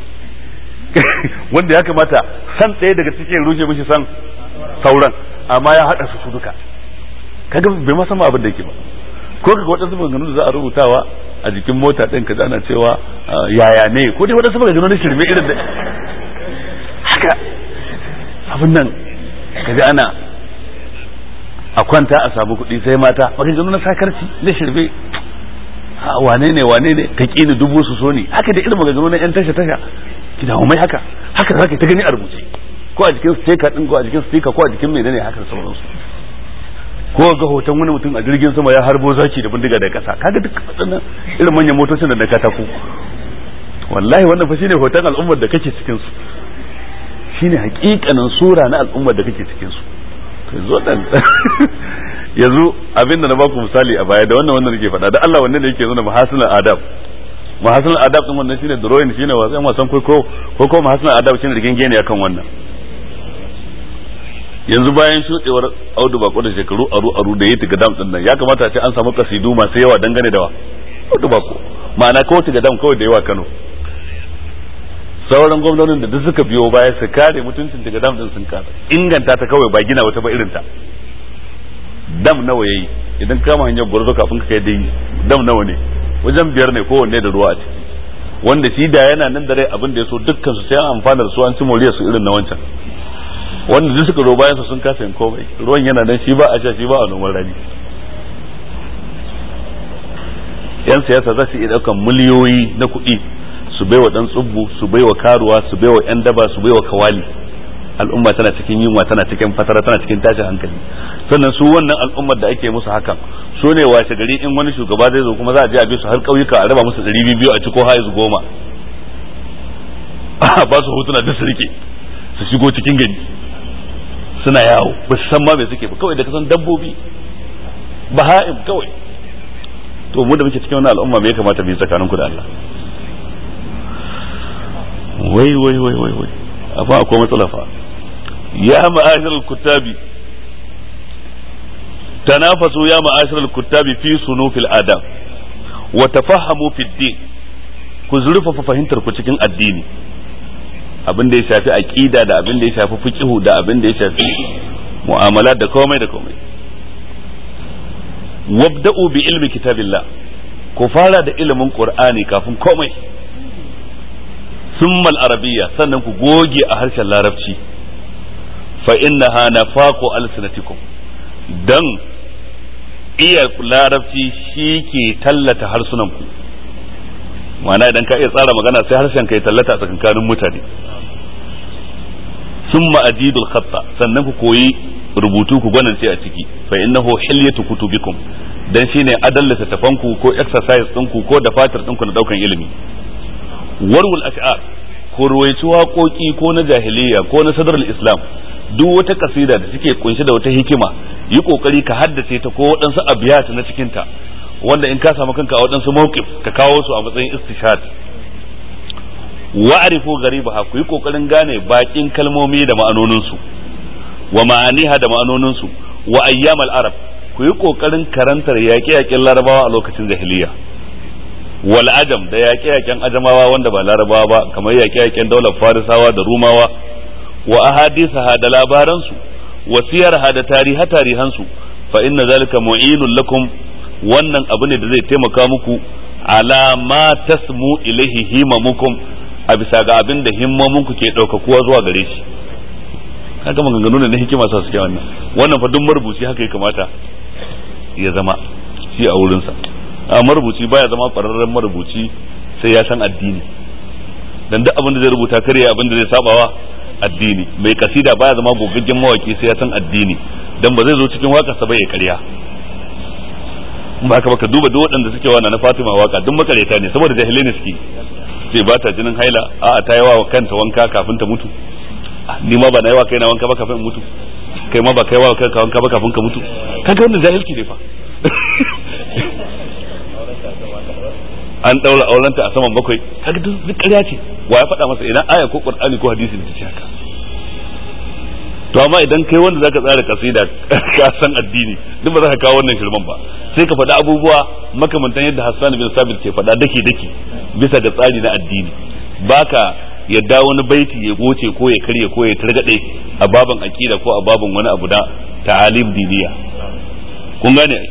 wanda ya kamata san ɗaya daga cikin rushe mishi san sauran amma ya haɗa su su duka kaga bai ma san abin da yake ba ko kaga waɗansu maganganu da za a rubutawa a jikin mota ɗin ka ana cewa yaya ne ko dai waɗansu maganganu na shirme irin da haka abin nan kaga ana a kwanta a samu kuɗi sai mata maganganu na sakarci na shirme wane ne wane ne ka ƙini dubu su so ne haka da irin maganganu na yan tasha tasha ki dawo mai haka haka za ka ta gani a rubuce ko a jikin sticker din ko a jikin sticker ko a jikin menene haka sauransu ko ga hoton wani mutum a jirgin sama ya harbo zaki da bindiga da kasa kaga duk waɗannan irin manyan motocin da na katako wallahi wannan fa shine hoton al'ummar da kake cikin su shine hakikanin sura na al'ummar da kake cikin su yanzu dan yanzu abinda na baku misali a baya da wannan wannan nake faɗa da Allah wannan da yake nuna mahasinul adab mahasinul adab din wannan shine drawing shine wasan wasan kwaikwayo ko ko mahasinul adab shine rigingene akan wannan yanzu bayan shuɗewar audu bako da shekaru aru aru da ya tiga dam din nan ya kamata a ce an samu kasidu masu yawa dangane da wa audu bako ma'ana kawai tiga dam kawai da yawa Kano sauran gwamnonin da duk suka biyo baya su kare mutuncin tiga dam din sun kasa inganta ta kawai ba gina wata ba irin ta dam nawa yayi idan kama hanyar gwarzo kafin ka kai dai dam nawa ne wajen biyar ne kowanne da ruwa a ciki wanda shi da yana nan da rai abin da ya so dukkan su sai an amfana da su an ci moriyar su irin na wancan wanda duk suka zo bayan su sun kasa yin komai ruwan yana nan shi ba a sha shi ba a noman rani yan siyasa za su iya daukan miliyoyi na kuɗi su baiwa dan tsubbu su baiwa karuwa su baiwa yan daba su baiwa kawali al'umma tana cikin yunwa tana cikin fatara tana cikin tashin hankali sannan su wannan al'ummar da ake musu hakan su ne washe gari in wani shugaba zai zo kuma za a je a bi su har ƙauyuka a raba musu ɗari biyu a ciko haizu goma ba su hotuna duk su rike su shigo cikin gari suna yawo ba su san ma me suke ba kawai da kasan dabbobi baha'im kawai to mu da muke cikin wannan al'umma me ya kamata mu yi tsakaninku da Allah wai wai wai wai wai amma akwai matsala fa ya ma'ashar al-kuttabi tanafasu ya ma'ashar al-kuttabi fi sunufil adab wa tafahhamu fi din ku zurfafa fahimtar ku cikin addini abin da ya shafi aqida da abin da ya shafi fiqhu da abin da ya shafi mu'amala da komai da komai wabda'u bi ilmi kitabillah ku fara da ilimin qur'ani kafin komai summal arabiyya sannan ku goge a harshen larabci fa innaha nafaqu alsinatikum dan iya larabci shi ke tallata harsunan ku ma'ana idan ka iya tsara magana sai harshen ka ya tallata a tsakankanin mutane summa ajidul khatta sannan ku koyi rubutu ku gwanance a ciki fa innahu hilyatu kutubikum dan shine adallata tafanku ko exercise ɗinku ko da fatar ɗinku na daukan ilimi warwul ash'ar ko ruwaici waƙoƙi ko na jahiliya ko na sadar islam duk wata kasida da suke kunshe da wata hikima yi kokari ka haddace ta ko waɗansu abiyat na cikin ta wanda in ka samu kanka a waɗansu mawqif ka kawo su a matsayin istishad wa'rifu garibaha ku yi kokarin gane bakin kalmomi da ma'anonin su wa ma'aniha da ma'anonin su wa ayyamal arab ku yi kokarin karantar yaƙe-yaƙen larabawa a lokacin jahiliya wal ajam da yaƙe-yaƙen ajamawa wanda ba larabawa ba kamar yaƙe-yaƙen daular farisawa da rumawa wa ahadithaha da labaransu wa siyarha da tariha tarihansu fa inna zalika mu'inun lakum wannan abu ne da zai taimaka muku ala ma tasmu ilaihi himamukum a bisa ga abin da himmamunku ke ɗaukakuwa zuwa gare shi kaga maganganu ne na hikima sa suke wannan wannan fa duk marubuci haka ya kamata ya zama shi a wurinsa a marubuci baya zama ƙwararren marubuci sai ya san addini dan duk abin da zai rubuta kare abin da zai sabawa addini mai kasida baya zama gogaggen mawaki sai ya san addini dan ba zai zo cikin waƙarsa ba ya karya ba haka baka duba duk waɗanda suke wa na Fatima waka duk makareta ne saboda jahilai ne suke sai ba ta jinin haila a ta yawa wa kanta wanka kafin ta mutu ni ma ba na yawa kaina wanka ba kafin in mutu kai ma ba kai wa kanka wanka ba kafin ka mutu kaga wannan jahilci ne fa an daura aurenta a saman bakwai kaga duk ƙarya ce wa ya faɗa masa ina aya ko qur'ani ko hadisi da ce haka to amma idan kai wanda zaka tsara kasida ka san addini duk ba za ka kawo wannan shirman ba sai ka faɗi abubuwa makamantan yadda Hassan bin Sabit ke faɗa dake dake bisa ga tsari na addini baka yadda wani baiti ya goce ko ya karye ko ya targade a baban akida ko a baban wani abu da ta'alim diniya kun gane ai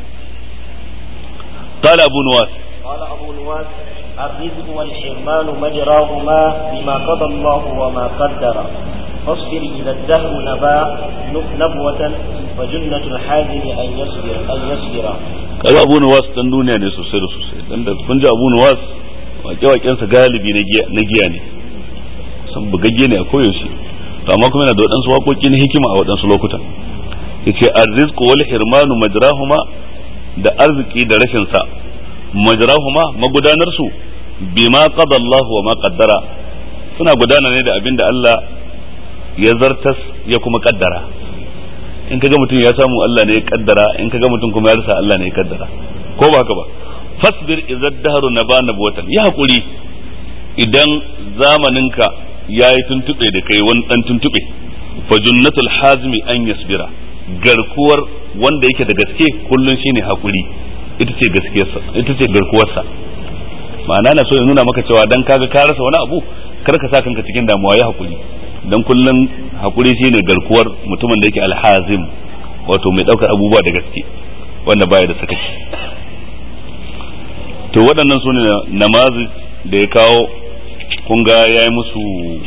قال أبو نواس قال أبو نواس الرزق والحرمان مجراهما بما قضى الله وما قدر فاصبر إذا الدهر نبا نبوة فجنة الحازم أن يصبر أن يصبر kaga abu nuwas dan duniya ne sosai da sosai dan da kun ji abu nuwas wake-wakensa galibi na giya ne san bugagge ne a koyaushe to amma kuma yana da waɗansu waƙoƙi na hikima a waɗansu lokutan yace arzizqu wal hirmanu majrahuma da arziki da rashin sa majrahuma magudanar su bima qada Allah wa ma qaddara suna gudana ne da abin da Allah ya zartas ya kuma kaddara in kaga mutum ya samu Allah ne ya kaddara in kaga mutum kuma ya rasa Allah ne ya kaddara ko ba haka ba fasbir idza dahru naba nabwatan ya hakuri idan zamaninka yayi tuntube da kai wani dan tuntube fa junnatul hazmi an yasbira garkuwar wanda yake da gaske kullun shine hakuri ita ce gaskiyarsa ita ce garkuwarsa ma'ana na so ya nuna maka cewa dan kaga ka rasa wani abu kar ka sa kanka cikin damuwa ya hakuri dan kullun hakuri shine garkuwar mutumin da yake alhazim wato mai daukar abubuwa da gaske wanda baya da sakaci to waɗannan su ne namazi da ya kawo kun ga ya yi musu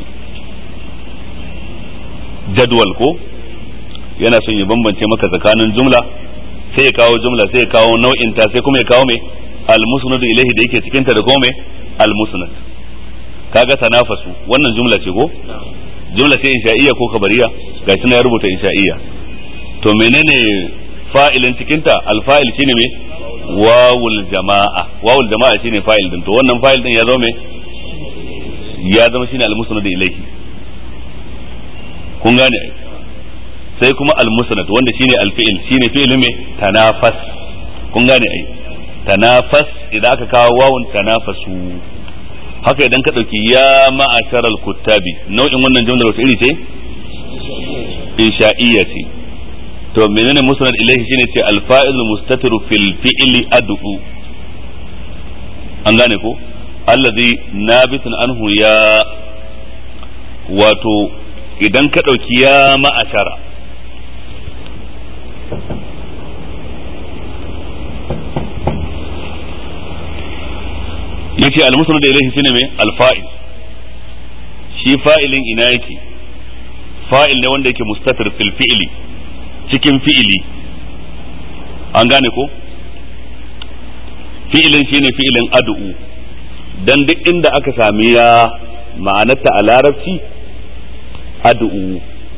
jadwal ko yana son ya bambance maka tsakanin jumla sai ya kawo jumla sai ya kawo nau'in ta sai kuma ya kawo mai almusnad ilaihi da yake cikin ta da kuma mai almusnad kaga tanafasu wannan jumla ce ko jumla ce insha'iyya ko kabariya gashi na ya rubuta insha'iyya to menene fa'ilin cikin ta alfa'il shine me wawul jama'a wawul jama'a shine fa'il din to wannan fa'il din ya zama me ya zama shine almusnad ilaihi kun gane sai kuma almusnad wanda shine alfi'il shine fi'il me tanafas kun gane ai tanafas idan aka kawo wawun tanafasu haka idan ka dauki ya ma'asharal kuttabi nau'in wannan jumlar wata iri ce insha'iyya ce to menene musnad ilaihi shine ce alfa'il mustatiru fil fi'li ad'u an gane ko allazi nabitun anhu ya wato idan ka dauki ya ma'ashara yace al-musnad ilayhi shine me al-fa'il shi fa'ilin ina yake fa'il ne wanda yake mustatir fil fi'li cikin fi'ili an gane ko fi'ilin shine fi'ilin ad'u dan duk inda aka sami ya ma'anarta a larabci ad'u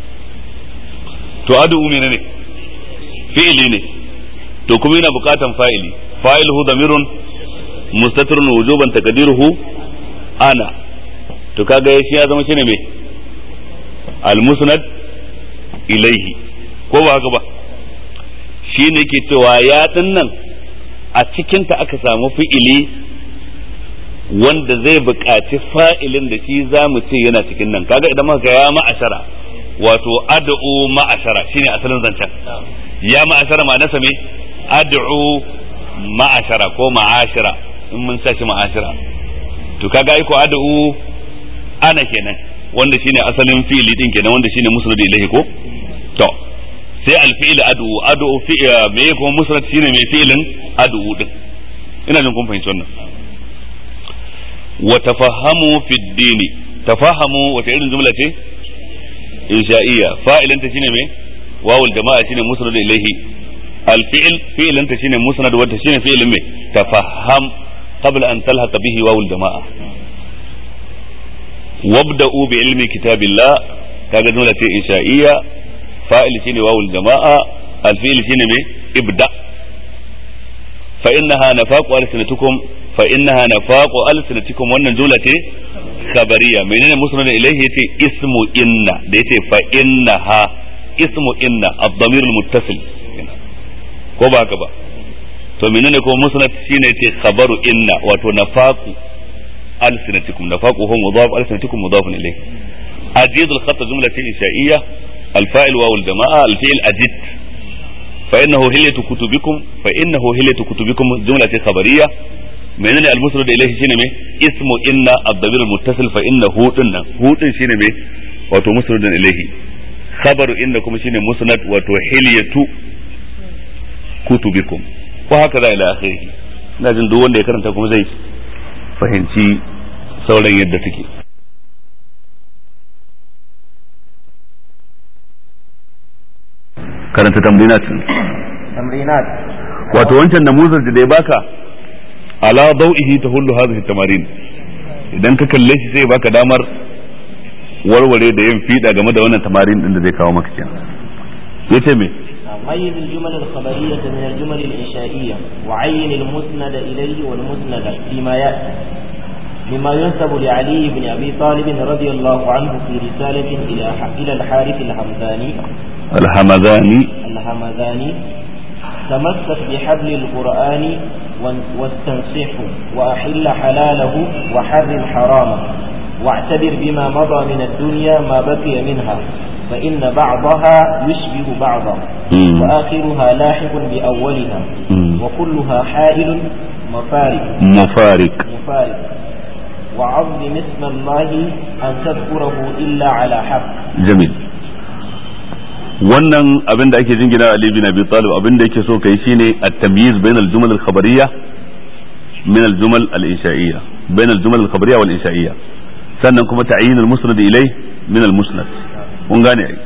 to ad'u menene fi'ili ne to kuma yana bukatan fa'ili fa'iluhu damirun mustatirun wujuban taqdiruhu ana to kaga shi ya zama shine me al-musnad ilaihi ko ba haka ba shine ke cewa ya nan a cikinta aka samu fi'ili wanda zai buƙaci fa'ilin da shi za mu ce yana cikin nan kaga idan muka ya ma'ashara wato ad'u ma'ashara shine asalin zancen ya ma'ashara ma nasa me ad'u ma'ashara ko ma'ashara in mun sa shi ma'ashara to kaga ai ko ad'u ana kenan wanda shine asalin fi'ili din kenan wanda shine musnad ilayhi ko to sai alfi'il adu adu fi me kuma musnad shine mai fi'ilin adu din ina jin kun fahimci wannan wa tafahamu fi dini tafahamu wata irin jumla ce insha'iyya fa'ilin ta shine me wawul jama'a shine musnad ilayhi alfi'il fi'ilin ta shine musnad wanda shine fi'ilin me tafaham qabla an talhaqa bihi wawul jama'a wabda'u bi ilmi kitabillah kaga jumla ce insha'iyya fa'il shine wawul jama'a alfi'il shine me ibda fa innaha nafaqu alsinatukum fa innaha nafaqu alsinatikum wannan jumla ce khabariya menene musnad ilayhi yace ismu inna da yace fa innaha ismu inna ad-damir al-muttasil ko ba haka ba to menene ko musnad shine yace khabaru inna wato nafaqu alsinatikum nafaqu huwa mudaf alsinatikum mudaf ilayhi ajid al-khat jumla insha'iyya الفاعل واو الجماعة الفعل أجد فإنه هلية كتبكم فإنه هلية كتبكم جملة خبرية من المسند إليه شنو اسم إن الضمير المتصل فإنه إن هو شنو wato musnadun ilaihi khabaru innakum shine musnad wato hilyatu kutubikum ko haka za ila akhirih ina jin duk wanda ya karanta kuma zai fahimci sauran yadda take karanta tamrinat تمرينات wato wancan namuzar da ya baka ala dau'ihi tahullu hadhihi tamarin idan ka kalle shi sai baka damar warware da yin fida game da wannan tamarin din da zai kawo maka kenan yace me ميز الجمل الخبرية من الجمل الإنشائية وعين المسند إليه والمسند فيما يأتي مما ينسب لعلي بن أبي طالب رضي الله عنه في رسالة إلى إلى الحارث الحمداني alhamadani الهمذاني تمسك بحبل القرآن واستنصحه وأحل حلاله وحرم حرامه واعتبر بما مضى من الدنيا ما بقي منها فإن بعضها يشبه بعضا مم. وآخرها لاحق بأولها مم. وكلها حائل مفارق mufarik مفارق وعظم اسم الله أن تذكره إلا على حق jamil wannan abin da ake jingina Ali bin Abi Talib abin da yake so kai shine at-tamyiz bain al-jumal al-khabariyya min al-jumal al-insha'iyya bain al-jumal al-khabariyya wal insha'iyya sannan kuma ta'yin al-musnad ilay min al-musnad kun gane ai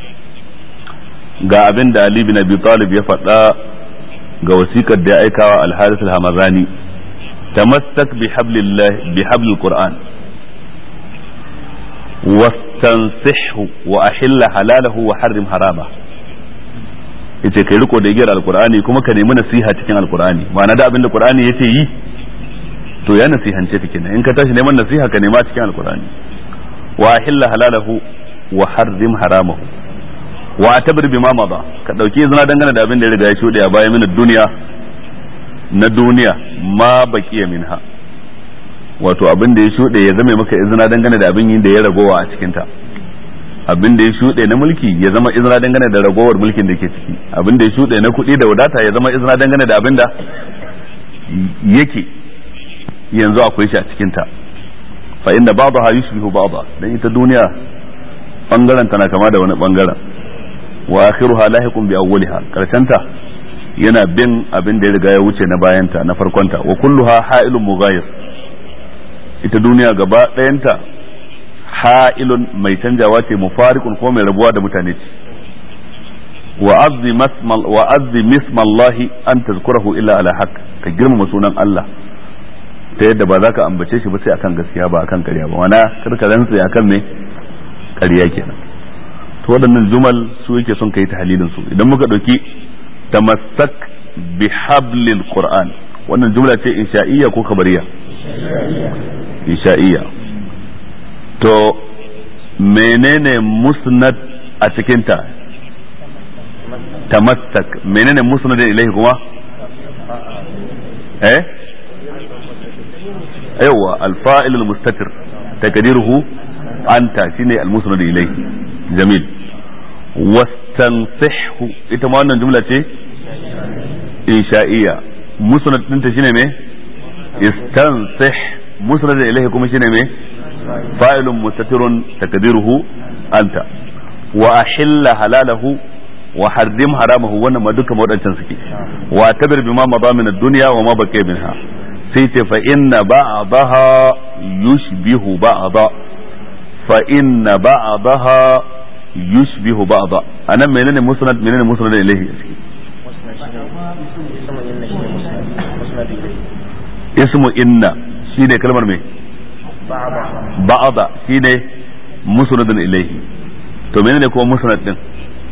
ga abin da Ali bin Abi Talib ya faɗa ga wasikar da ya aikawa al-Harith al-Hamazani tamassak bi hablillah bi hablil Qur'an wastansihhu wa ahilla halalahu wa harrim harama yace kai riko da igiyar alqur'ani kuma ka nemi nasiha cikin alqur'ani ma'ana da abinda qur'ani yace yi to ya nasihance ka kenan in ka tashi neman nasiha ka nema cikin alqur'ani wa ahilla halalahu wa harrim haramahu wa atabir bima mada ka dauki izina dangane da abin da ya riga ya shuɗe a baya min duniya na duniya ma baqiya minha wato abin da ya shuɗe ya zame maka izina dangane da abin yin da ya ragowa a cikinta abin da ya shuɗe na mulki ya zama izina dangane da ragowar mulkin da ke ciki abin da ya shuɗe na kuɗi da wadata ya zama izina dangane da abin da yake yanzu akwai shi a cikinta fa inda ba'daha yushbihu ba'da dan ita duniya bangaren tana kama da wani bangaren wa akhiruha lahiqun bi awwaliha karshenta yana bin abin da ya riga ya wuce na bayanta na farkonta wa kulluha ha'ilun mughayir ita duniya gaba ɗayanta ha'ilun mai canjawa ce mufarikun ko mai rabuwa da mutane ce wa azzi mismallahi an tazkurahu illa ala haq ka girmama sunan Allah ta yadda ba za ka ambace shi ba sai akan gaskiya ba akan ƙarya ba wana karka rantsa akan me ƙarya kenan to waɗannan jumal su yake son kai tahlilin su idan muka ɗauki tamassak bi hablil qur'an wannan jumla ce insha'iyya ko kabariya isha'iyya to menene musnad a cikinta tamassak menene musnadin ilaihi kuma eh yawa alfa'il almustatir taqdiruhu anta shine almusnad ilaihi jamil wastansihhu ita ma wannan jumla ce insha'iyya musnad ɗinta shine me istansih musnad ilaihi kuma shine me fa'ilun mustatirun takdiruhu anta wa ahilla halalahu wa harrim haramahu wannan ma duka wadancan suke wa tabir bima madha min ad-dunya wa ma baqiya minha sai ce fa inna ba'daha yushbihu ba'da fa inna ba'daha yushbihu ba'da anan menene musnad menene musnad ilayhi ismu inna shine kalmar me ba'da shine musnadun ilayhi to menene kuma musnad din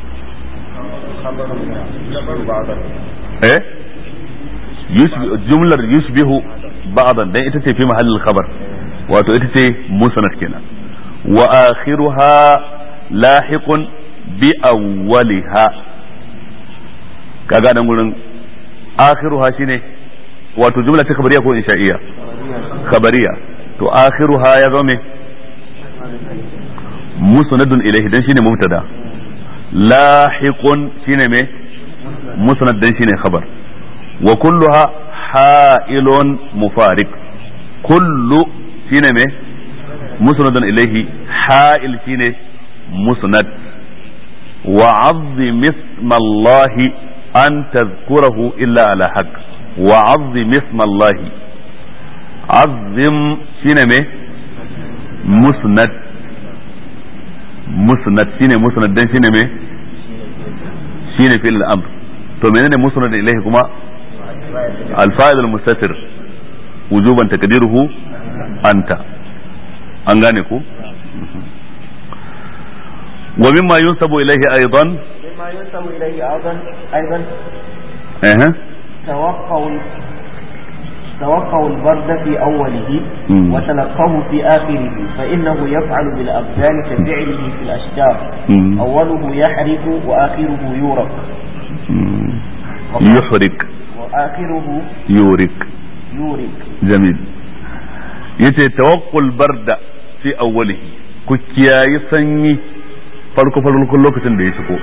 eh jumlar yushbihu ba'dan dan ita ce fi mahallin khabar wato ita ce musnad kenan wa akhiruha lahiqun bi awwaliha kaga nan gurin akhiruha shine wato jumla ta khabariya ko insha'iyya khabariya to akhiruha ya zo me musnadun ilayhi dan shine mubtada lahiqun shine me musnad dan shine khabar wa kulluha ha'ilun mufariq kullu shine me musnadun ilayhi ha'il shine musnad wa 'azzim isma Allah an tadhkurahu illa ala haqq wa 'azzim isma Allah 'azzim shine me musnad musnad shine musnad dan shine me shine fil amr to menene musnad ilayhi kuma الفاعل المستتر وجوبا تقديره أنت an gane ku ومما ينسب إليه أيضا مما ينسب إليه أيضا أيضا أه. توقوا توقوا البرد في أوله مم. وتلقوه في آخره فإنه يفعل بالأبدان كفعله في الأشجار مم. أوله يحرق وآخره يورق مم. يحرق وآخره يورك يورق jamil yace tawakkul barda fi awwalihi ku kiyayi sanyi farko farkon lokacin da ya shigo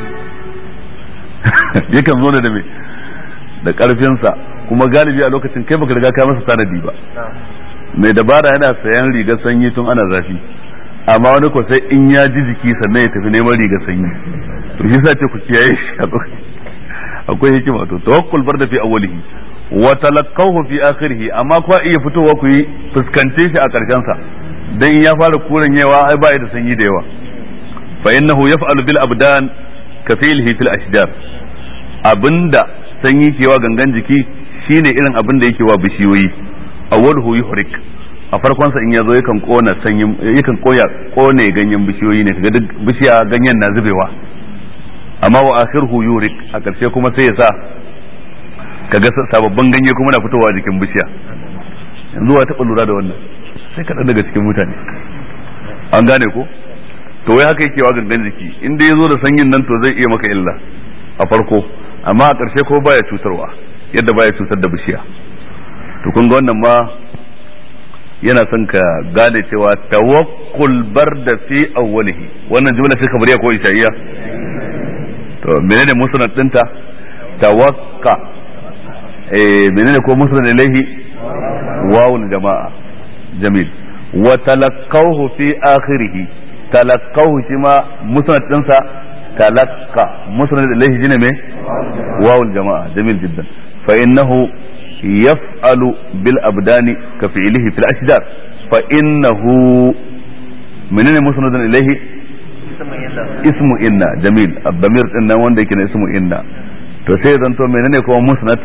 yakan zo ne da me da karfinsa kuma galibi a lokacin kai baka riga ka masa tanadi ba mai dabara yana sayan rigar sanyi tun ana zafi amma wani ko sai in ya ji jiki sannan ya tafi neman rigar sanyi to shi sa ce ku kiyaye shi a lokacin akwai hikima to tawakkul barda fi awwalihi wa talaqahu fi akhirih amma kuwa iya fitowa ku yi fuskance shi a karshen sa dan in ya fara kuran yawa ai ba da sanyi da yawa fa innahu yaf'alu bil abdan ka fi'lihi fil ashjar abinda sanyi ke wa gangan jiki shine irin abin da yake wa bishiyoyi awwaluhu yuhrik a farkon sa in yazo yakan kona sanyin yakan koya kone ganyen bishiyoyi ne kaga duk bishiya ganyen na zubewa amma wa akhiruhu yurik a ƙarshe kuma sai ya sa kaga sababbin ganye kuma na fitowa jikin bishiya yanzu wa taɓa lura da wannan sai kaɗan daga cikin mutane an gane ko to wai haka yake wa gangan jiki in dai ya zo da sanyin nan to zai iya maka illa a farko amma a ƙarshe ko baya cutarwa yadda baya cutar da bishiya to kun ga wannan ma yana son ka gane cewa tawakkul barda fi awwalihi wannan jumla ce kabariya ko ishaiya to menene musnad dinta tawakka eh menene ko musnad ilaihi wawul jama'a jamil wa talaqqawhu fi akhirih talaqqawhu shi ma musnad dinsa talaqqa musnad ilaihi shine me wawul jama'a jamil jiddan fa innahu yaf'alu bil abdani ka fi'lihi fil ashjar fa innahu menene musnad ilaihi ismu inna jamil abdamir din nan wanda yake na ismu inna to sai ya zanto menene kuma musnad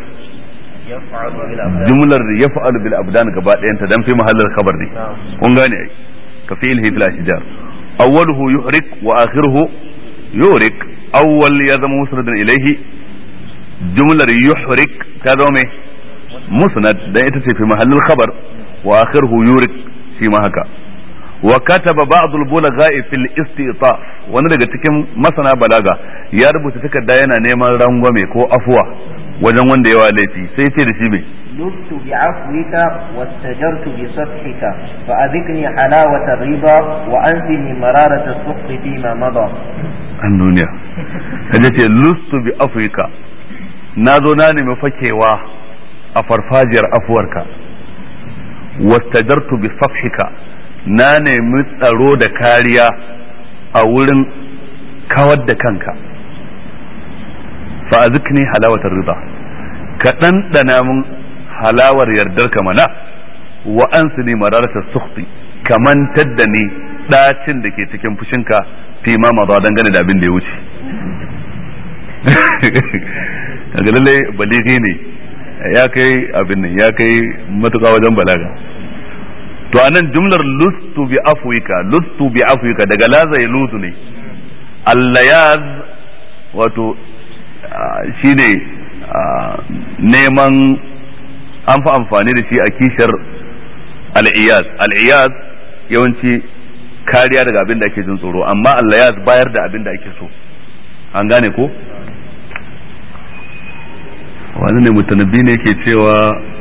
jumlar yaf'alu bil abdan gaba ɗayan ta dan fi mahallin khabar ne kun gane ai ka fi'lihi fil ashjar awwaluhu yuhrik wa akhiruhu yurik awwal ya zama musnadan ilayhi jumlar yuhrik ta zama mai musnad dan ita ce fi mahallin khabar wa akhiruhu yurik shi ma haka wa kataba ba'd al-bulagha'i fil istitaf wani daga cikin masana balaga ya rubuta takarda yana neman rangwame ko afuwa wajen wanda yawa laifi sai ce da shi me لبت بعفوك واستجرت بصفحك فأذقني حلاوة الرضا وأنزني مرارة السخط فيما مضى an duniya kaje ce lustu bi afwika na zo na nemi fakewa a farfajiyar afuwarka wastajartu bi safhika na nemi tsaro da kariya a wurin kawar da kanka fa azikni halawatar rida ka ɗanɗana min halawar yardar ka mana wa an su ne mararatar sukti kamantar da ni ɗacin da ke cikin fushinka fi ma maza dangane da abin da ya wuce kaga lallai baligi ne ya kai abin nan ya kai matuƙa wajen balaga to anan jumlar lustu bi afwika lustu bi afwika daga laza ya lutu ne allayaz wato shine neman an fi amfani da shi a kishar al'iyaz al'iyaz yawanci kariya daga abin da ake jin tsoro amma allayaz bayar da abin da ake so an gane ko wani ne mutanabbi ne ke cewa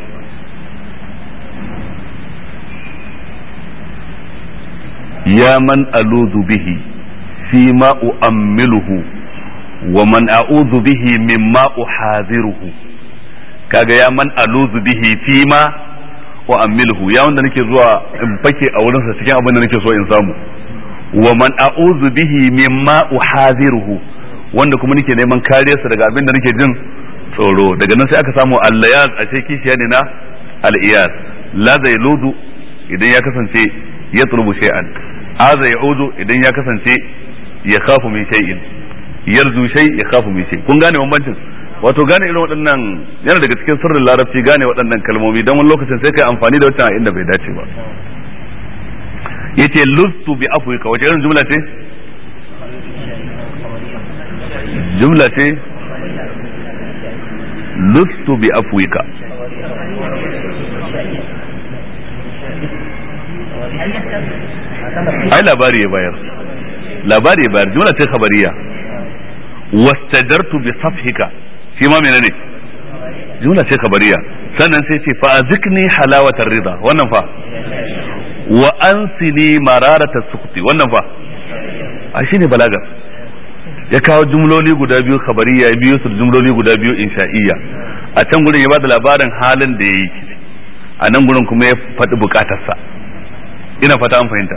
ya man aluzu bihi fi ma u'ammiluhu wa man a'udhu bihi mimma uhadhiruhu kaga ya man aluzu bihi fi ma u'ammiluhu ya wanda nake zuwa in fake a wurin sa cikin abin da nake so in samu wa man a'udhu bihi mimma uhadhiruhu wanda kuma nake neman kariyarsa daga abin da nake jin tsoro daga nan sai aka samu allayaz a ce kishiya ne na al'iyaz la zai ludu idan ya kasance ya tulubu shay'an aza ya udu idan ya kasance ya khafu min shay'in yarzu shay ya khafu min shay kun gane bambancin wato gane irin waɗannan yana daga cikin sirrin larabci gane waɗannan kalmomi don wani lokacin sai kai amfani da wata inda bai dace ba yace lustu bi afwika wace irin jumla ce jumla ce lustu bi afwika ai labari ya bayar labari ya bayar jumla ce khabariya wastajartu bi safhika shi ma menene jumla ce khabariya sannan sai ce fa azikni halawatar rida wannan fa wa ansini mararata sukti wannan fa a shine balaga ya kawo jumloli guda biyu khabariya ya biyo su jumloli guda biyu insha'iyya a can gurin ya bada labarin halin da ya yi a nan gurin kuma ya faɗi bukatarsa ina fata an fahimta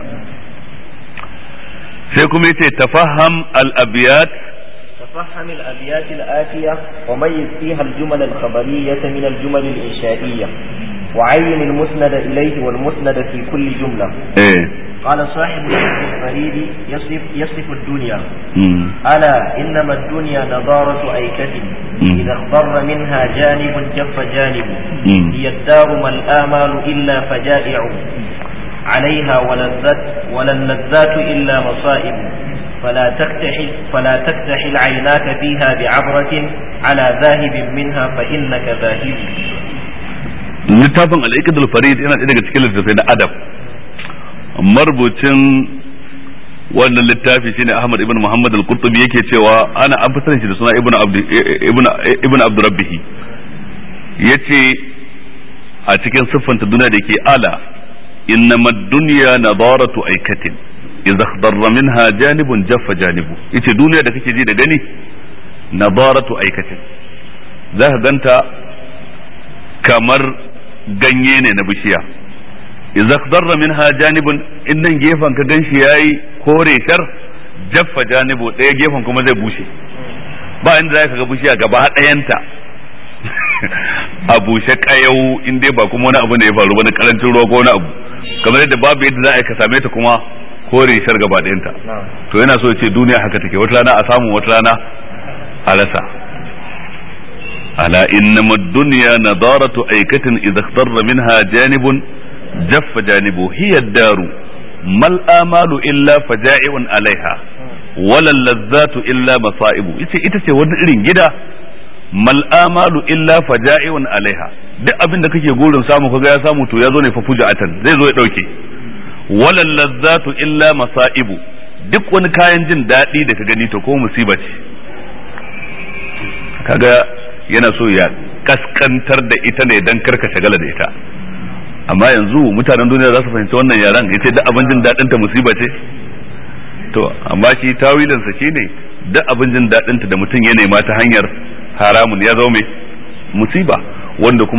sai kuma yace tafaham al-abiyat تفهم الأبيات الآتية وميز فيها الجمل الخبرية من الجمل الإنشائية وعين المسند إليه والمسند في كل جملة eh قال صاحب الشيخ الفريد يصف, يصف الدنيا mm. ألا إنما الدنيا نضارة أيكة مم. إذا اخضر منها جانب جف جانب مم. هي الدار ما الآمال إلا فجائع عليها ولا الذات ولا اللذات إلا مصائب فلا تكتحل فلا تكتحل عيناك فيها بعبرة على ذاهب منها فإنك ذاهب littafin al farid yana ɗaya daga cikin littattafai na adab marubucin wannan littafi shine Ahmad ibn Muhammad al-Qurtubi yake cewa ana an fitar shi da suna ibn Abd ibn ibn Abdurrabbih yace a cikin siffanta duniya da ke ala innama dunya nadaratu aikatin idza khadarra minha janibun jaffa janibu yace duniya da kake ji da gani nadaratu aikatin zaka ganta kamar ganye ne na bishiya idza khadarra minha janibun innan gefen ka ganshi yayi kore shar jaffa janibu ɗaya gefen kuma zai bushe ba inda zaka ga bishiya gaba ɗayanta a bushe kayau in dai ba kuma wani abu ne ya faru wani karancin ruwa ko wani abu kamar yadda babu yadda za a yi ka same ta kuma kore shar gaba ɗayanta to yana so ya ce duniya haka take wata rana a samu wata rana a rasa ala innama dunya nadaratu aikatin idza ikhtarra minha janibun jaffa janibu hiya daru mal amalu illa faja'iun alaiha wala lazzatu illa masaibu ita ita ce wani irin gida mal amalu illa faja'iun alaiha duk abin da kake gurin samu kaga ya samu to ya zo ne fa fuja'atan zai zo ya dauke wala lazzatu illa masaibu duk wani kayan jin daɗi da ka gani to ko musiba ce kaga yana so ya kaskantar da ita ne dan karka shagala da ita amma yanzu mutanen duniya za su fahimci wannan yaran yace duk abin jin daɗin ta musiba ce to amma shi tawilinsa shine duk abin jin daɗin ta da mutum ya nema ta hanyar haramun ya zo mai musiba wanda kuma